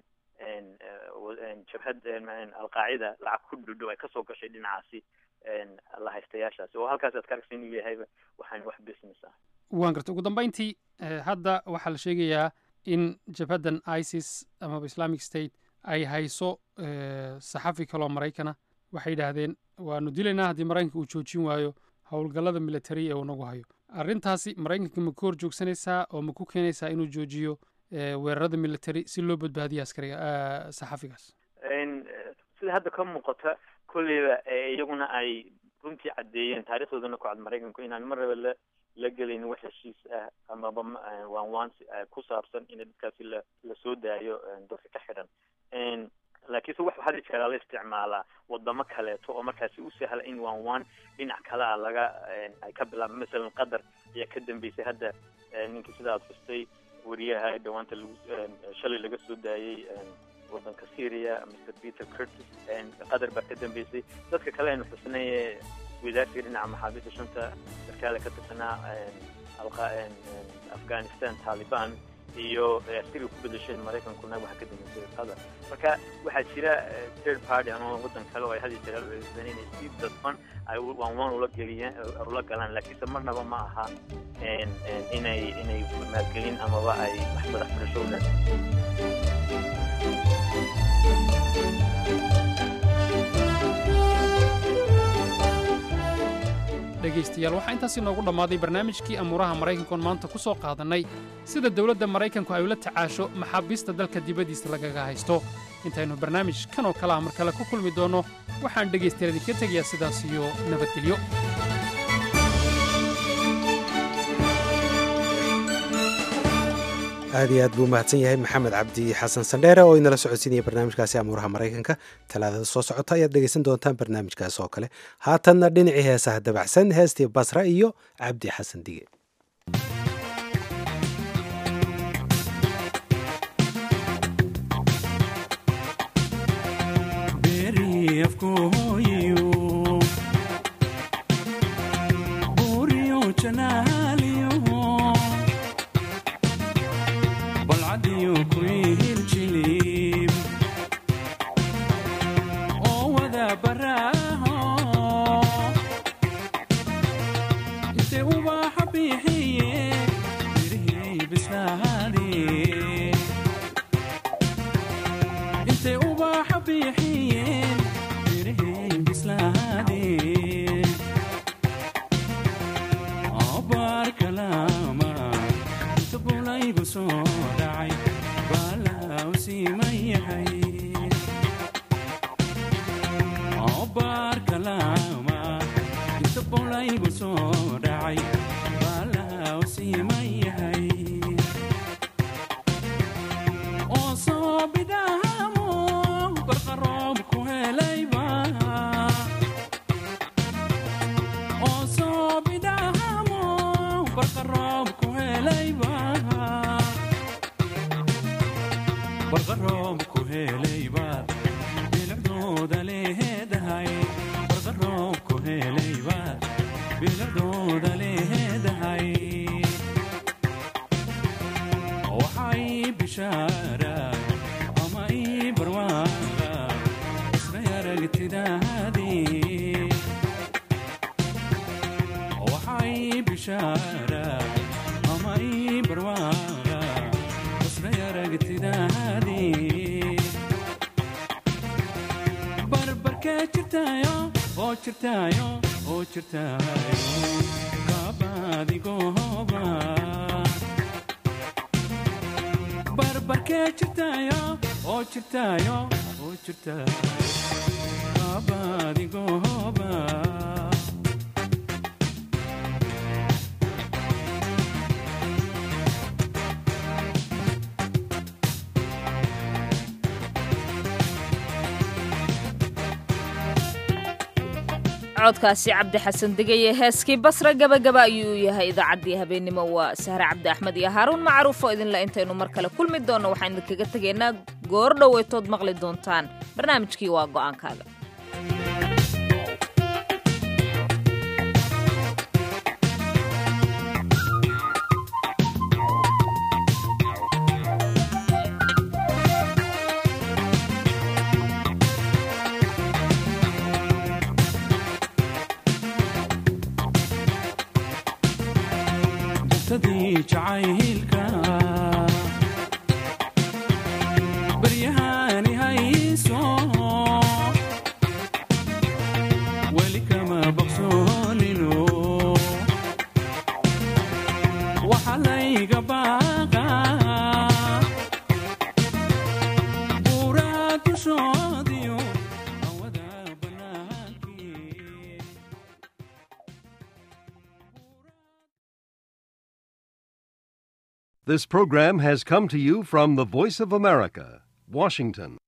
jabhad alqaacida lacag ku dhudhow ay kasoo gashay dhinacaasi la haystayaashaasi oo halkaas aad ka aragsa inuu yahayba waxaan wax business ah waan garta ugu dambayntii hadda waxaa la sheegayaa in jabhaddan isis amaba islamic state ay hayso saxafi kaloo maraykana waxay yidhaahdeen waanu dilaynaa haddii maraykanka uu joojin waayo howlgallada military ee uu nagu hayo arrintaasi maraykanka ma ku hor joogsanaysaa oo ma ku keenaysaa inuu joojiyo weerarada military si loo badbaadiyo askariga saxafigaas sida hadda ka muuqata kolleyba iyaguna ay runtii caddeeyeen taarikhdoodana ku cad maraykanku inaan marnaba la la gelaynin wax heshiis ah amaba waan waan ku saabsan in dadkaasi la lasoo daayo dadka ka xidhan laakiinse wax had jeeraa la isticmaalaa wadamo kaleeto oo markaasi u sahla in one one dhinac kale a laga ay ka bilaaba masalan qatar ayaa ka dambeysay hadda ninkii sida aad xustay wariyaha dhawaanta lagu shalay laga soo daayey wadanka syria mr peter curtis qatar baa ka dambeysay dadka kale aynu xusnay wadaarsiga dhinaca maxaabiista shanta sarkaale ka tirsanaa afghanistan taliban iyo askariga ku bedesheen maraykankuna waxaa ka dambeysay qatar marka waxaa jira third party ama wadan kale oo ay hadi jeer adeegsadeen inay si dadban ay one one ula geliyaan ula galaan laakiinse marnaba ma aha inay inay maalgelin amaba ay wax madax furasho u dhegaystayaal waxaa intaasi noogu dhammaaday barnaamijkii amuuraha maraykankoon maanta ku soo qaadannay sida dowladda maraykanku ay ula tacaasho maxaabiista dalka dibaddiisa lagaga haysto intaynu barnaamij kan oo kale ah mar kale ku kulmi doonno waxaan dhegaystayaal idinka tegayaa sidaas iyo nabadgelyo aad iyo aad buu mahadsan yahay maxamed cabdi xasan sandheere oo inala socodsiinaya barnaamijkaasi amuuraha maraykanka talaadada soo socota ayaad dhegaysan doontaan barnaamijkaas oo kale haatanna dhinacii heesaha dabacsan heestii basra iyo cabdi xasan dige codkaasi cabdi xasan degeye heeskii basra gabagaba ayuu u yahay idaacaddii habeennimo waa sahre cabdi axmed iyo haaruun macruufo idinle intaynu mar kale kulmi doonno waxaan idinkaga tegaynaa goor dhoweytood maqli doontaan barnaamijkii waa go'aankaaga baryahani hayso weli kama baqsoonino waxa layga baaqa buuraha dushoodiyo This program has come to you from the Voice of America, Washington.